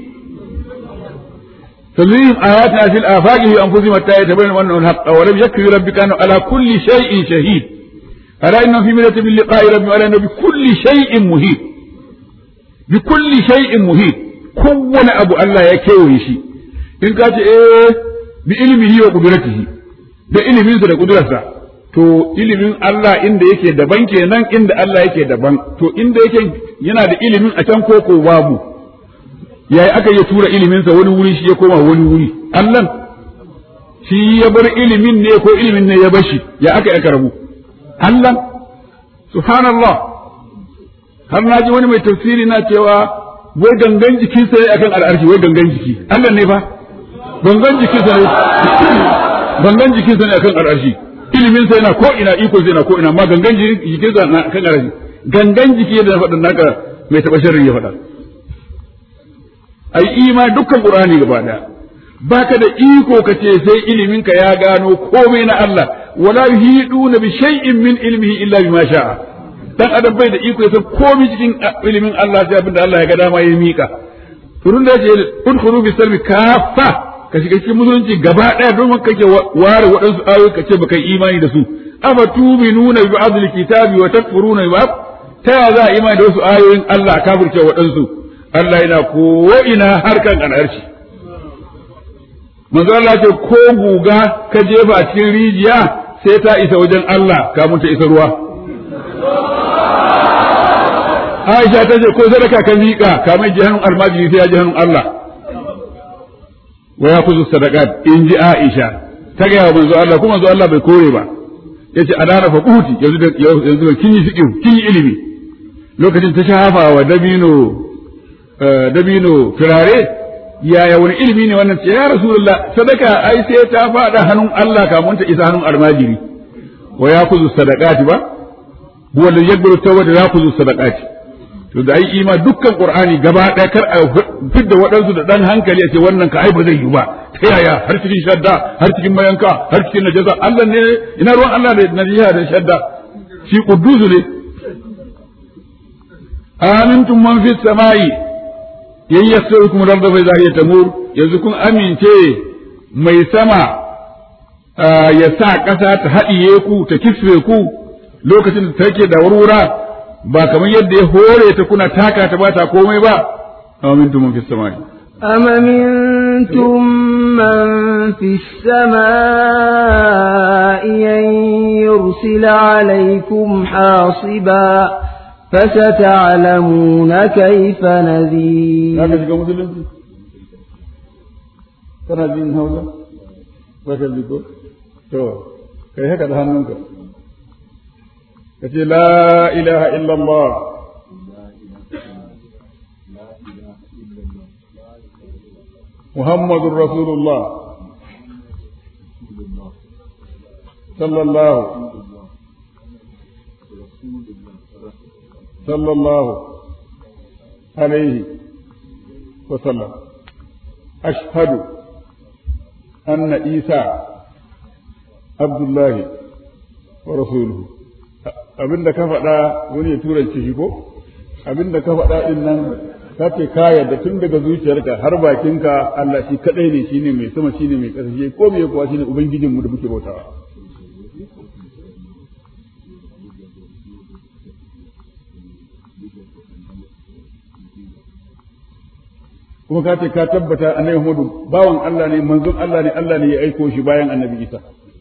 تنزيهم آياتنا في الآفاق في أنفسهم حتى يتبين أنه الحق ولم يكفي ربك أنه على كل شيء شهيد ألا إنه في ملة من لقاء ربي ولا إنه بكل شيء مهيد بكل شيء مهيد كون أبو الله يكوي شيء إن كانت إيه بإلمه وقدرته da iliminsa da kudurarsa to ilimin Allah inda yake daban kenan inda Allah yake daban to inda yake yana da ilimin a can koko babu yayi aka yi tura iliminsa wani wuri shi ya koma wani wuri Allah shi ya bar ilimin ne ko ilimin ne ya bashi ya aka aka rabu Allah subhanallah har na ji wani mai tafsiri na cewa wai gangan jikinsa ne akan al'arshi wai gangan jiki Allah ne fa gangan jikinsa ne gangan jikinsa ne akan al'arshi iliminsa yana ko ina iko zai na ko ina amma gangan jikinsa na kan al'arshi gangan jiki yadda na faɗin naka mai taɓa sharri ya faɗa ai ima dukkan qur'ani gaba daya baka da iko kace sai ilimin ka ya gano komai na Allah wala yuhiduna bi shay'in min ilmihi illa bima sha'a dan adam bai da iko ya san komai cikin ilimin Allah sai abinda Allah ya ga dama ya mika turun da ce udkhulu bi salmi kafa ka shiga cikin musulunci gaba daya don kake ware waɗansu ayoyi kace baka yi imani da su afa tuminuna bi ba'd kitabi wa takfuruna bi ba'd ta ya za a imani da wasu ayoyin Allah kafirce waɗansu Allah yana ko'ina harkan al'arshi. Manzo Allah ce ko guga ka jefa a cikin rijiya sai ta isa wajen Allah kamun ta isa ruwa. Aisha ta ce ko sadaka ka miƙa kamun ji hannun almajiri sai ya ji hannun Allah. Wa ya kuzu sadakat in ji Aisha ta gaya wa manzo Allah kuma manzo Allah bai kore ba. Ya ce a dara fa kuti yanzu da kin yi fiƙi kin yi ilimi. Lokacin ta shafa wa dabino dabino turare yaya wani ilimi ne wannan ce ya rasulullah sadaka ai sai ta fada hannun Allah kamun ta isa hannun almajiri wa ya kuzu sadaqati ba huwa alladhi yaqbalu tawbata ya kuzu sadaqati to da ai ima dukkan qur'ani gaba daya kar a fidda waɗansu da dan hankali a ce wannan ka ai ba zai yi ba ta yaya har cikin shadda har cikin mayanka har cikin najaza Allah ne ina ruwan Allah da najiya da shadda shi qudusu ne amintum man fis samai yan yasrukum rabba fa zahiya tamur yanzu kun amince mai sama ya sa ƙasa ta haɗiye ku ta kisre ku lokacin da take da wurwura ba kamar yadda ya hore ta kuna taka ta ba ta komai ba amintum mun fi samai أم منتم من في السماء أن يرسل عليكم حاصبا فستعلمون كيف نذير Zaka shiga musulunci? Kana jin hausa? Ba ka ji ko? To, kai haka da hannunka. Ka ce, La ilaha illallah. Muhammadun Rasulullah. Sallallahu. Sallallahu. عليه وسلم أشهد أن عيسى عبد الله ورسوله abin da ka faɗa wani ya turanci shi ko abin da ka faɗa din nan ka ce ka yarda tun daga zuciyarka har bakinka Allah shi kadai ne shine mai sama shine mai ƙasa shi ko me kuwa shine ubangijin mu da muke bautawa kuma ka ce ka tabbata annabi Muhammadu bawan Allah ne manzon Allah ne Allah ne ya aiko shi bayan annabi Isa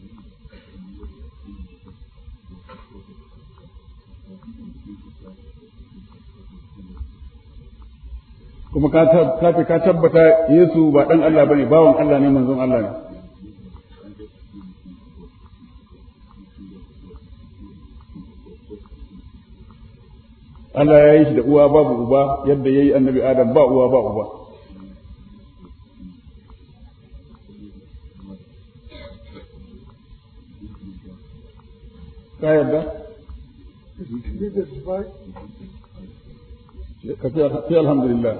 kuma ka ce ka tabbata Yesu ba dan Allah bane bawan Allah ne manzon Allah ne Allah ya yi shi da uwa babu uba yadda ya yi annabi Adam ba uwa ba uba ka yarda ka ce alhamdulillah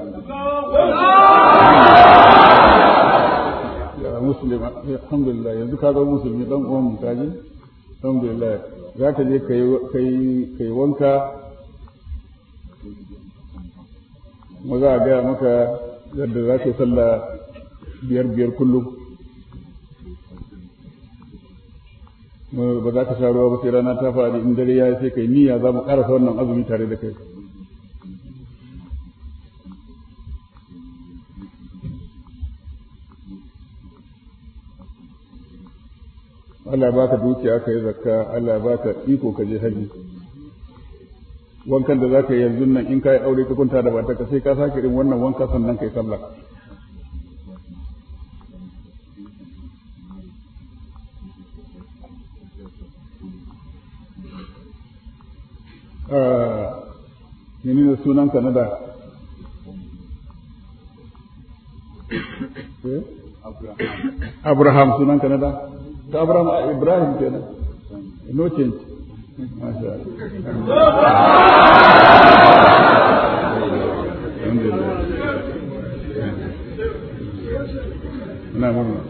ya muslim alhamdulillah yanzu ka zama musulmi dan uwan mu kaji alhamdulillah za ka je kai kai wanka mu za a gaya maka yadda za ka sallah biyar biyar kullum ba za ka sha ruwa ba sai rana ta faɗi in dare ya sai kai niyya za mu ƙarasa wannan azumi tare da kai Allah ya baka dukiya ka yi zakka Allah ya baka iko ka je haji wankan da zaka yi yanzu nan in ka yi aure ka kunta da matarka sai ka sake irin wannan wanka sannan kai sallah Mene ne sunan ka na da? Abraham sunan ka na da? Ta Abraham Ibrahim kenan. No change. Masha Allah.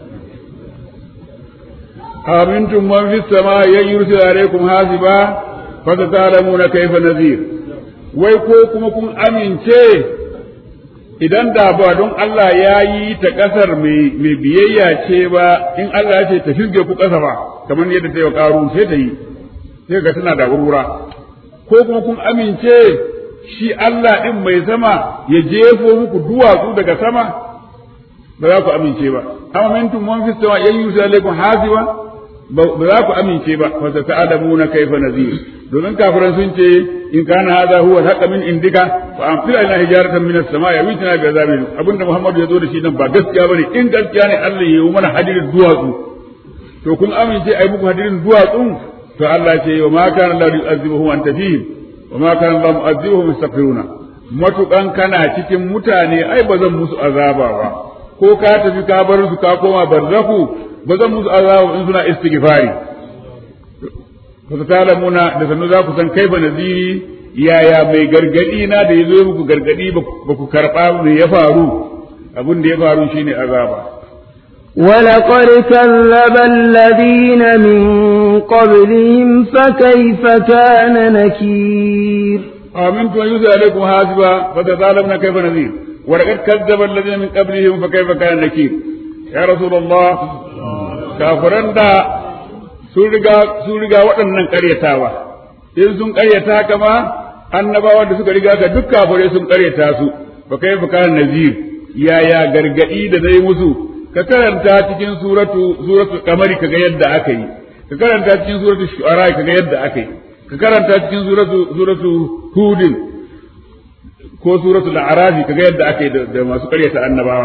أمنتم من في السماء أن يرسل عليكم حاسبا فستعلمون كيف نذير wai ko kuma kun amince idan da ba don Allah ya yi ta ƙasar mai biyayya ce ba in Allah ya ce ta shirge ku ƙasa ba kamar yadda ta yi wa ƙaru sai ta yi sai ga tana da wurwura ko kuma kun amince shi Allah ɗin mai sama ya jefo muku duwatsu daga sama ba za ku amince ba amma mintum man fi sama yan yusa alaikum hasiba ba za ku amince ba fa ta'lamuna kaifa nazir domin kafiran sun ce in kana hadha huwa al min indika fa amtir ila hijaratan min as-sama' yawitina bi azabin abinda Muhammadu ya zo da shi nan ba gaskiya bane in gaskiya ne Allah ya yi mana hadirin duwatsu to kun amince ai muku hadirin duwatsun to Allah ce wa ma kana Allah yu'azzibuhum anta fihim wa ma kana Allah mu'azzibuhum yastaghfiruna matukan kana cikin mutane ai ba zan musu azaba ba ko ka tafi ka bar su ka koma barzahu ba zan musu azaba in suna istighfari fa ta'lamuna da sanu za ku san kaifa naziri yaya mai gargadi na da yazo muku gargadi ba ku karba me ya faru abin da ya faru shine azaba ولقد كذب الذين من قبلهم فكيف كان نكير آمنت أن يوسى عليكم حاسبا فتظالمنا كيف نذير wa laqad kazzaba alladhina min qablihim fa kayfa kana nakir ya rasulullah kafiran da sun riga sun riga waɗannan ƙaryatawa in sun ƙaryata haka ma annabawa da suka riga ka duk kafirai sun ƙaryata su fa kayfa kana nazir yaya gargadi da zai musu ka karanta cikin suratu suratu kamari kaga yadda aka yi ka karanta cikin suratu shu'ara kaga yadda aka yi ka karanta cikin suratu suratu hudin ko suratu al-a'raf kaga yadda aka yi da masu karyata annabawa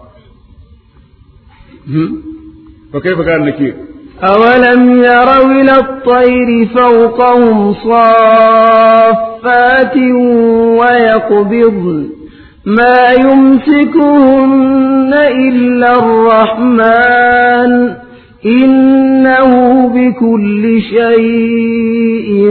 fa kaifa kana nakir أولم يروا إلى الطير فوقهم صافات ويقبضن ما يمسكهن إلا الرحمن إنه بكل شيء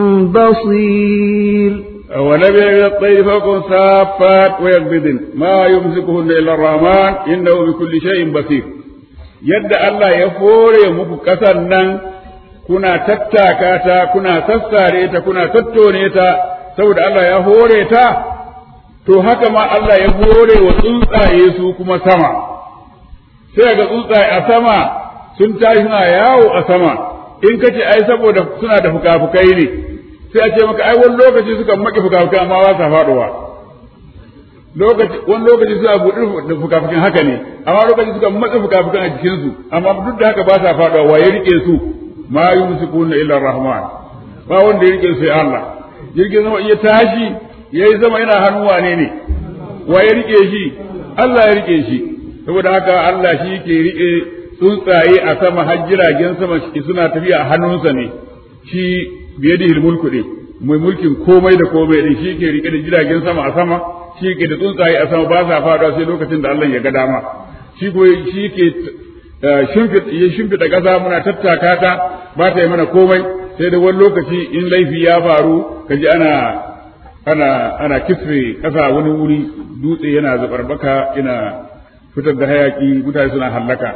بصير أولم يرى الطير فوق صافات ويقبضن ما يمسكهن إلا الرحمن إنه بكل شيء بصير يد الله يفور muku ƙasan nan kuna tattaka ta kuna sassare ta kuna tattone ta saboda Allah ya hore ta to haka ma Allah ya hore wa tsuntsaye su kuma sama sai ga tsuntsaye a sama sun tashi suna yawo a sama in ka ce ai saboda suna da fukafukai ne sai a ce maka ai wani lokaci suka maki fukafukai amma ba sa faɗowa lokaci wani lokaci suna buɗe da fukafukan haka ne amma lokaci suka matsa fukafukan a jikinsu amma duk da haka ba sa faɗowa wa ya rike su ma yumsikuna illa rahman ba wanda ya rike su sai Allah jirgin sama iya tashi yayi sama yana hannun wane ne wa ya rike shi Allah ya rike shi saboda haka Allah shi ke rike tsuntsaye a sama har jiragen sama suna tafiya a hannunsa ne shi biyadihi mulku ne mai mulkin komai da komai din shi ke rike da jiragen sama a sama shi ke da tsuntsaye a sama ba sa faduwa sai lokacin da Allah ya ga dama shi ko shi ke ya shimfiɗa ƙasa muna tattaka ta ba ta yi mana komai sai da wani lokaci in laifi ya faru kaji ana ana ana kisre ƙasa wani wuri dutse yana zabarbaka yana fitar da hayaki mutane suna hallaka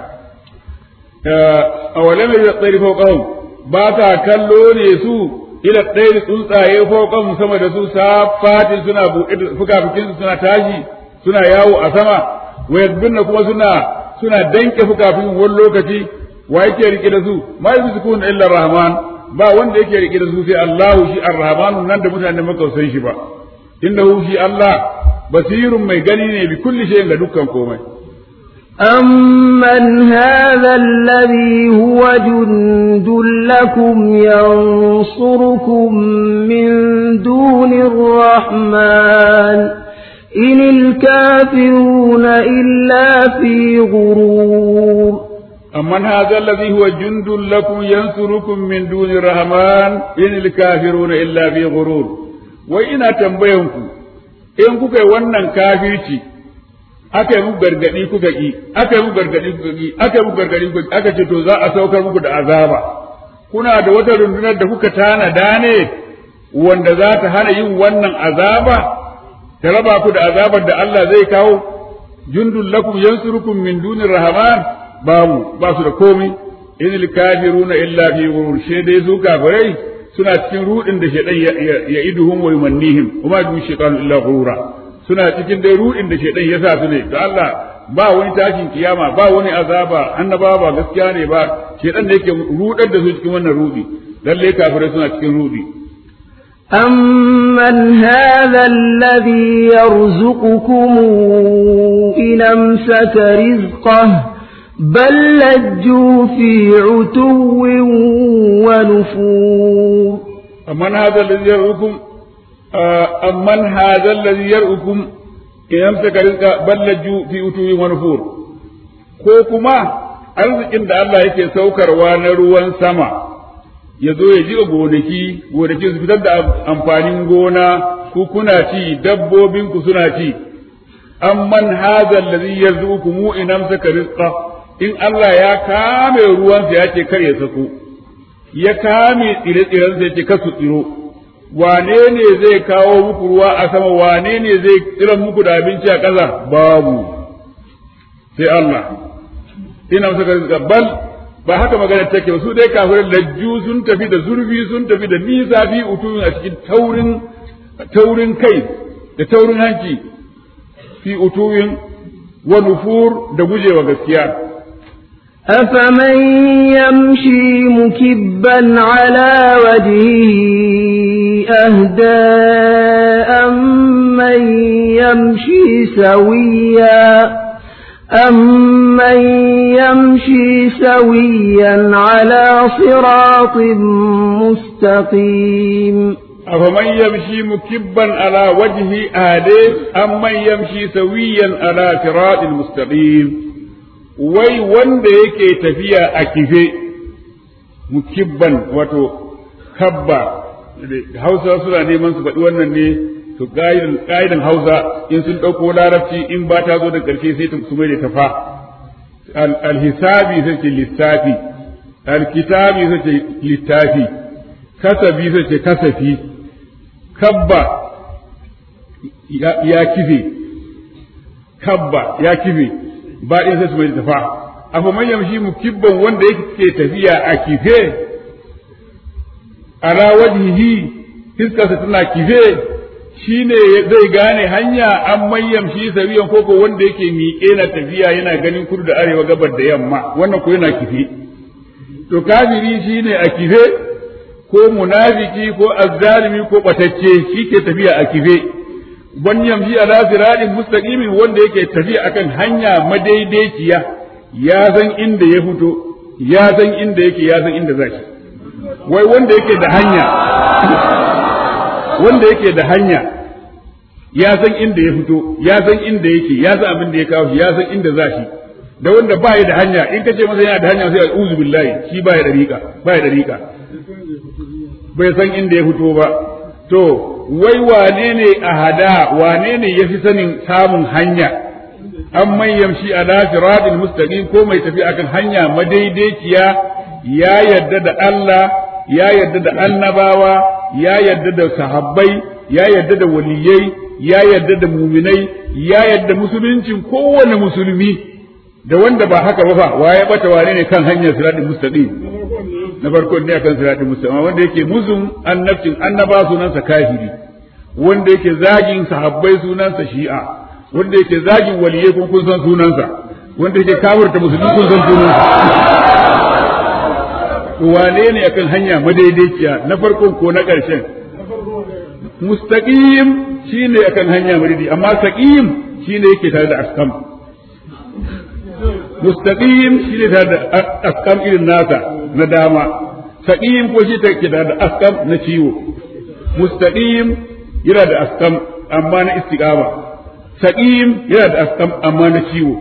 a wale mai da tsari fauƙahun ba ta kallo ne su ila ɗaya tsuntsaye fauƙahun sama da su safatin suna buɗe fukafukin suna tashi suna yawo a sama wayadbinna kuma suna suna danke fukafukin wani lokaci wa yake rike da su ma yuzkun illa rahman ba wanda yake rike da su sai Allah shi ar-rahman nan da mutane maka san shi ba innahu shi Allah basirun mai gani ne bi kulli shay'in ga dukkan komai أمن هذا الذي هو جند لكم ينصركم من دون الرحمن إن الكافرون إلا في غرور أمن هذا الذي هو جند لكم ينصركم من دون الرحمن إن الكافرون إلا في غرور وإن تنبيهكم إن كوكا ونن كافرتي aka yi muku gargadi kuka ki aka yi muku gargadi kuka ki aka yi muku gargadi kuka ki aka ce to za a saukar muku da azaba kuna da wata rundunar da kuka tanada ne wanda za ta hana yin wannan azaba ta raba ku da azabar da Allah zai kawo jundul lakum yansurukum min dunir rahman babu ba su da komai idil kafiruna illa fi ghurur she dai su kafirai suna cikin rudin da shedan ya iduhum wa yumannihim kuma du shaytanu illa ghurura suna cikin dai rudin da shedan ya sa su ne to Allah ba wani tashin kiyama ba wani azaba annaba ba gaskiya ne ba shedan da yake rudar da su cikin wannan rudi lalle kafirai suna cikin rudi أمن هذا الذي يرزقكم إن أمسك رزقه بل لجوا في عتو ونفور أمن هذا الذي يرؤكم أمن هذا الذي يرؤكم إن أمسك رزقه بل لجوا في عتو ونفور ko kuma arzikin da Allah yake saukarwa na ruwan sama ya zo ya jiƙa gonaki gonaki su fitar da amfanin gona ku kuna ci dabbobin ku suna ci amman hadha allazi yarzuqukum in amsaka rizqa in Allah ya kame ruwansa ya ce kar ya sako ya kame tsire-tsiren sa yake kasu tsiro wane ne zai kawo muku ruwa a sama wane ne zai tsiran muku da abinci a ƙasa babu sai Allah ina amsaka rizqa bal ba haka magana take ba su dai kafirin lajju sun tafi da zurfi sun tafi da nisa fi utumin a cikin taurin taurin kai da taurin hanci fi utuwin wa nufur da gujewa gaskiya أفمن يمشي مكبا على وجهه أهدى أمن يمشي سويا أمن يمشي سويا على صراط مستقيم أفمن يمشي مكبا على وجهه أهدى أمن يمشي سويا على صراط مستقيم wai wanda yake tafiya a kife mukibban wato kabba hausa suna neman su faɗi wannan ne to ƙa'idan hausa in sun ɗauko larabci in ba ta zo da ƙarshe sai ta su mai da tafa alhisabi sai ce lissafi alkitabi sai ce littafi kasabi sai ce kasafi kabba ya kife kabba ya kife ba in sai su mai tafa afa man yamshi mukibban wanda yake tafiya a kife ala wajhihi fiskarsa tana kife shine zai gane hanya an man yamshi sabiyan koko wanda yake miƙe na tafiya yana ganin kudu da arewa gabar da yamma wannan ko yana kife to kafiri shine a kife ko munafiki ko azzalimi ko batacce shi ke tafiya a kife wani yamshi ala siratin mustaqimin wanda yake tafiya akan hanya madaidaiciya ya san inda ya fito ya san inda yake ya san inda zaki wai wanda yake da hanya wanda yake da hanya ya san inda ya fito ya san inda yake ya san abin da ya kawo shi ya san inda za shi da wanda ba ya da hanya in ka ce masa yana da hanya sai a'udhu billahi shi ba ya da riƙa ba ya da riƙa bai san inda ya fito ba to wai wane ne a hada wane ne ya fi sanin samun hanya an man yamshi ala siratil mustaqim ko mai tafi akan hanya madaidaiciya ya yarda da Allah ya yarda da annabawa ya yarda da sahabbai ya yarda da waliyai ya yarda da muminai ya yarda musuluncin kowane musulmi da wanda ba haka ba fa waye bata wane ne kan hanyar siratul mustaqim na farko ne akan siratul mustaqim wanda yake muzun annabcin annaba sunansa kafiri wanda yake zagin sahabbai sunansa shi'a wanda yake zagin waliyai kun kun san sunansa wanda yake kafirta musulmi kun san sunansa wane ne akan hanya madaidaiciya na farkon ko na ƙarshen mustaqim shine akan hanya madaidai amma saqim shine yake tare da askam mustaqim shine tare da askam irin nasa na dama saqim ko shi take tare da askam na ciwo mustaqim yana da askam amma na istiqama saqim yana da askam amma na ciwo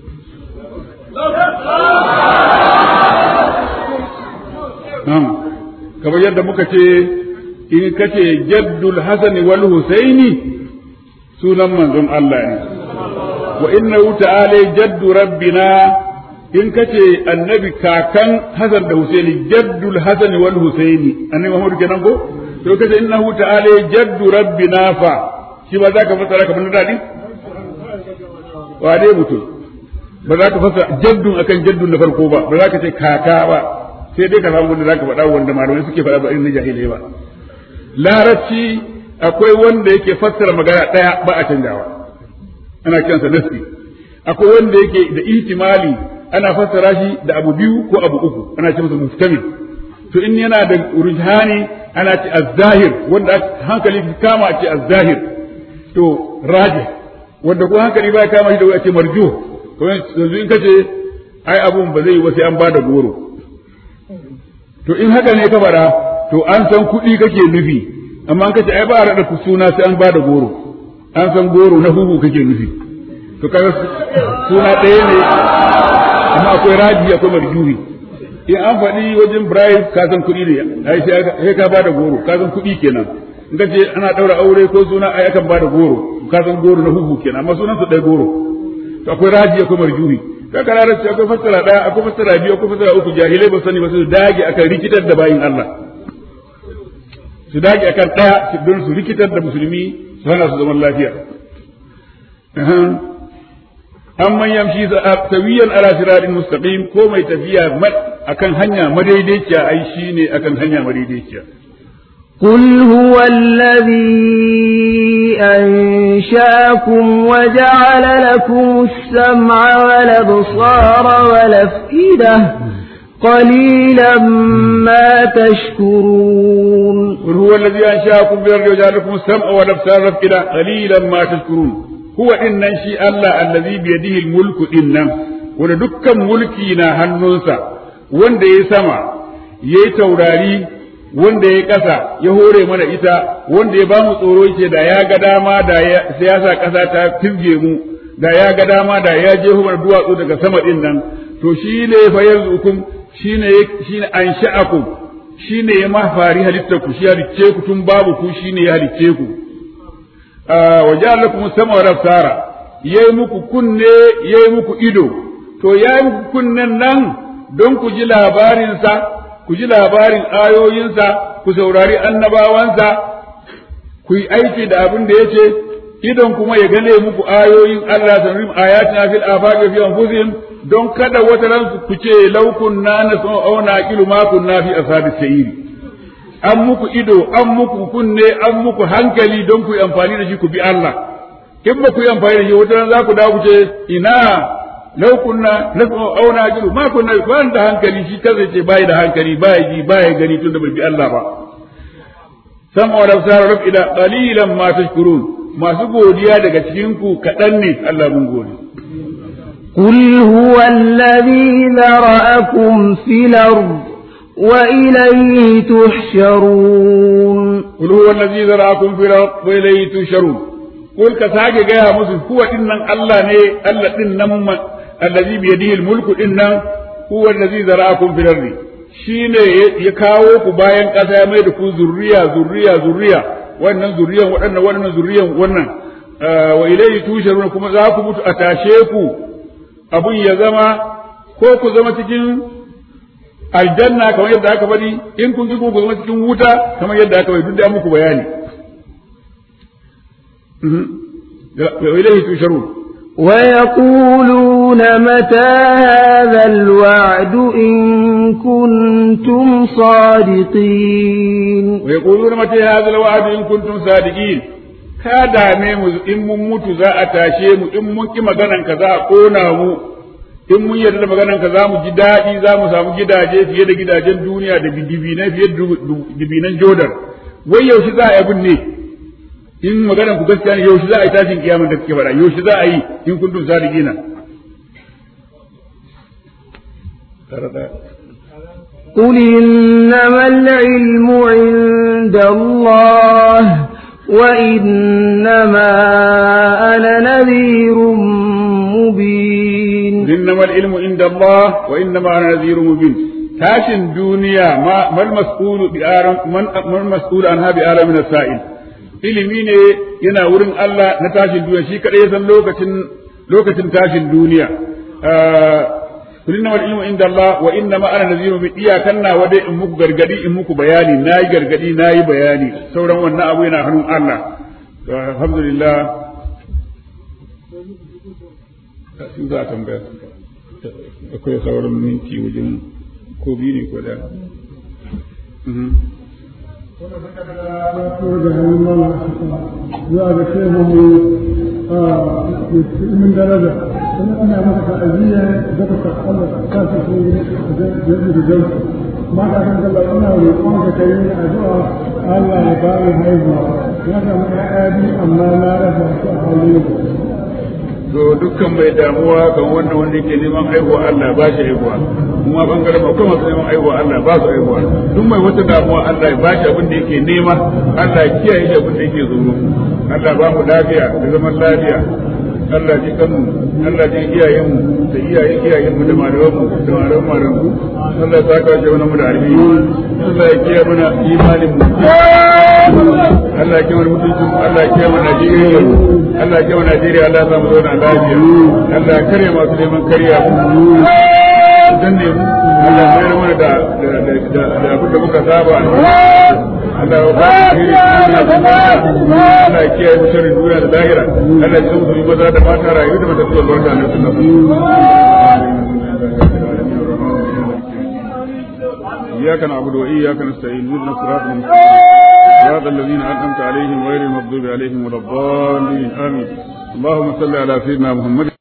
kamar yadda muka ce in kace jaddul hasan wal husaini sunan manzon Allah ne wa innahu ta'ala jaddu rabbina in kace annabi kakan hasan da husaini jaddul hasan wal husaini annabi Muhammad kenan ko to kace innahu ta'ala jaddu rabbina fa shi ba za ka fassara kamar na dadi wa dai mutum ba za ka fassara jaddun akan jaddun na farko ba ba za ka ce kaka ba sai dai ka samu wanda zaka faɗa wanda malamai suke faɗa ba irin na jahilai ba larabci akwai wanda yake fassara magana ɗaya ba a canjawa ana kiransa nasi akwai wanda yake da ihtimali ana fassara shi da abu biyu ko abu uku ana ce masa mustamil to in yana da rujhani ana ce az-zahir wanda hankali kama a ce az-zahir to rajih wanda ko hankali ba kama shi da a ce marjuh to yanzu in kace ai abun ba zai yi ba sai an bada goro to in haka ne ka faɗa to an san kuɗi kake nufi amma an kace ai ba a raɗa suna sai an bada goro an san goro na huhu kake nufi to kaga suna ɗaya ne amma akwai raji akwai marjuhi in an faɗi wajen bribe ka san kuɗi ne ai sai ka bada goro ka san kuɗi kenan in ka ce ana ɗaura aure ko suna ai akan bada goro ka san goro na huhu kenan amma sunan su ɗaya goro to akwai raji akwai marjuhi ka kararar ce akwai fassara ɗaya akwai fassara biyu akwai fassara uku jahilai ba sani ba su dage akan rikitar da bayin Allah su dage akan ɗaya don su rikitar da musulmi su hana su zaman lafiya an man yamshi sawiyan ala siratin mustaqim ko mai tafiya akan hanya madaidaiciya ai shine akan hanya madaidaiciya قل هو الذي أنشاكم وجعل لكم السمع والأبصار والأفئدة قليلا ما تشكرون قل هو الذي أنشأكم بالأرض وجعل لكم السمع والأبصار والأفئدة قليلا ما تشكرون هو إن شيء الله الذي بيده الملك إن wanda dukkan mulki na hannunsa wanda ya sama ya yi taurari wanda ya ƙasa ya hore mana ita wanda ya bamu tsoro yake da ya ga dama da siyasa ƙasa ta firge mu da ya ga dama da ya je mana duwatsu daga sama din nan to shi ne fa yanzu hukum shi ne shi ne an sha'akum shi ne ya mafari halittar ku shi halicce ku tun babu ku shi ne ya halicce ku wa ja'ala lakum sama wa absara yayi muku kunne yayi muku ido to yayi muku kunnen nan don ku ji labarinsa ku ji labarin ayoyinsa ku saurari annabawansa ku yi aiki da abin da yace idon kuma ya gane muku ayoyin Allah sanrim ayatina fil afaqi fi anfusihim don kada wata ran ku ce law kunna nasma aw naqilu ma kunna fi ashabis sayri an muku ido an muku kunne an muku hankali don ku yi amfani da shi ku bi Allah in ba ku yi amfani da shi wata ran za ku dawo ku ce ina law kunna nasma aw naqilu ma kunna ba da hankali shi kaza ce bai da hankali bai ji bai gani tun da bai bi Allah ba sama wa absar rabida qalilan ma tashkurun masu godiya daga cikin ku kadan ne Allah mun gode قل هو الذي ذرأكم في الأرض وإليه تحشرون قل هو الذي ذرأكم في الأرض وإليه تحشرون قل كساجي جاء مسلم هو إن الله ني الله إن الذي بيده الملك إن هو الذي ذرأكم في الأرض shine ya kawo ku bayan ƙasa ya mai da ku zurriya zurriya zurriya wannan zurriyan waɗannan wannan zurriyan wannan wa ilayhi tusharun kuma za ku mutu a tashe ku abun ya zama ko ku zama cikin aljanna kamar yadda aka bari in kun ji ku zama cikin wuta kamar yadda aka bari duk da muku bayani wa ilayhi tusharun ويقولون متى هذا الوعد إن كنتم صادقين ويقولون متى هذا الوعد إن كنتم صادقين ka dame mu in mun mutu za a tashe mu in mun ki maganan ka za a kona mu in mun yarda da maganan ka za mu ji daɗi za mu samu gidaje fiye da gidajen duniya da dibinai fiye da dibinan jodar wai yaushe za a yi abin ne in maganan ku gaskiya ne yaushe za a yi tashin kiyama da kake faɗa yaushe za a yi in kuntum sadiqina قل إنما العلم عند الله وإنما أنا نذير مبين إنما العلم عند الله وإنما أنا نذير مبين tashin duniya ma mal mas'ulu bi aram man man mas'ul anha bi alam min sa'il ilimi ne yana wurin Allah na tashin duniya shi kadai san lokacin lokacin tashin duniya kullum wal ilmu inda Allah wa inna ma ana naziru bi iyakan na wade in muku gargadi in muku bayani nayi gargadi nayi bayani sauran wannan abu yana hannun Allah alhamdulillah sun za a tambaya akwai sauran minti wajen ko biyu ne ko da zuwa ga shehu من درجة أنا مثلا تعزية ذكرت الله كانت في جزء الجنة ما كان قال أنا ويقوم كريم أدعى الله يبارك هيزنا هذا من أبي أما لا رفع حواليه to dukkan mai damuwa kan wanda wanda yake neman aihuwa Allah ba shi aihuwa kuma bangaren ba kuma neman aihuwa Allah ba su aihuwa duk mai wata damuwa Allah ya ba shi abin da yake nema Allah ya kiyaye shi abin da yake tsoro Allah ba mu lafiya da zaman lafiya Allah ji kanmu Allah ji iyayenmu da iyayen iyayenmu da malamanmu da malaman malamanmu Allah ya saka shi wani mu da alheri Allah ya kiyaye mana imanin mu Allah ya kiyaye mutuncin Allah ya kiyaye mana Najeriya Allah ya kiyaye Najeriya Allah ya samu zauna lafiya Allah ya kare masu neman kariya mu dan ne mu Allah ya mayar mana da da abin da muka saba Allah ya ba mu Allah ya kiyaye mu sharrin duniya da lahira Allah ya zama mu maza da mata rayu da mata zuwa barka da sunna إياك نعبد وإياك نستعين اهدنا الصراط المستقيم صراط الذين أنعمت عليهم غير المغضوب عليهم ولا الضالين آمين اللهم صل على سيدنا محمد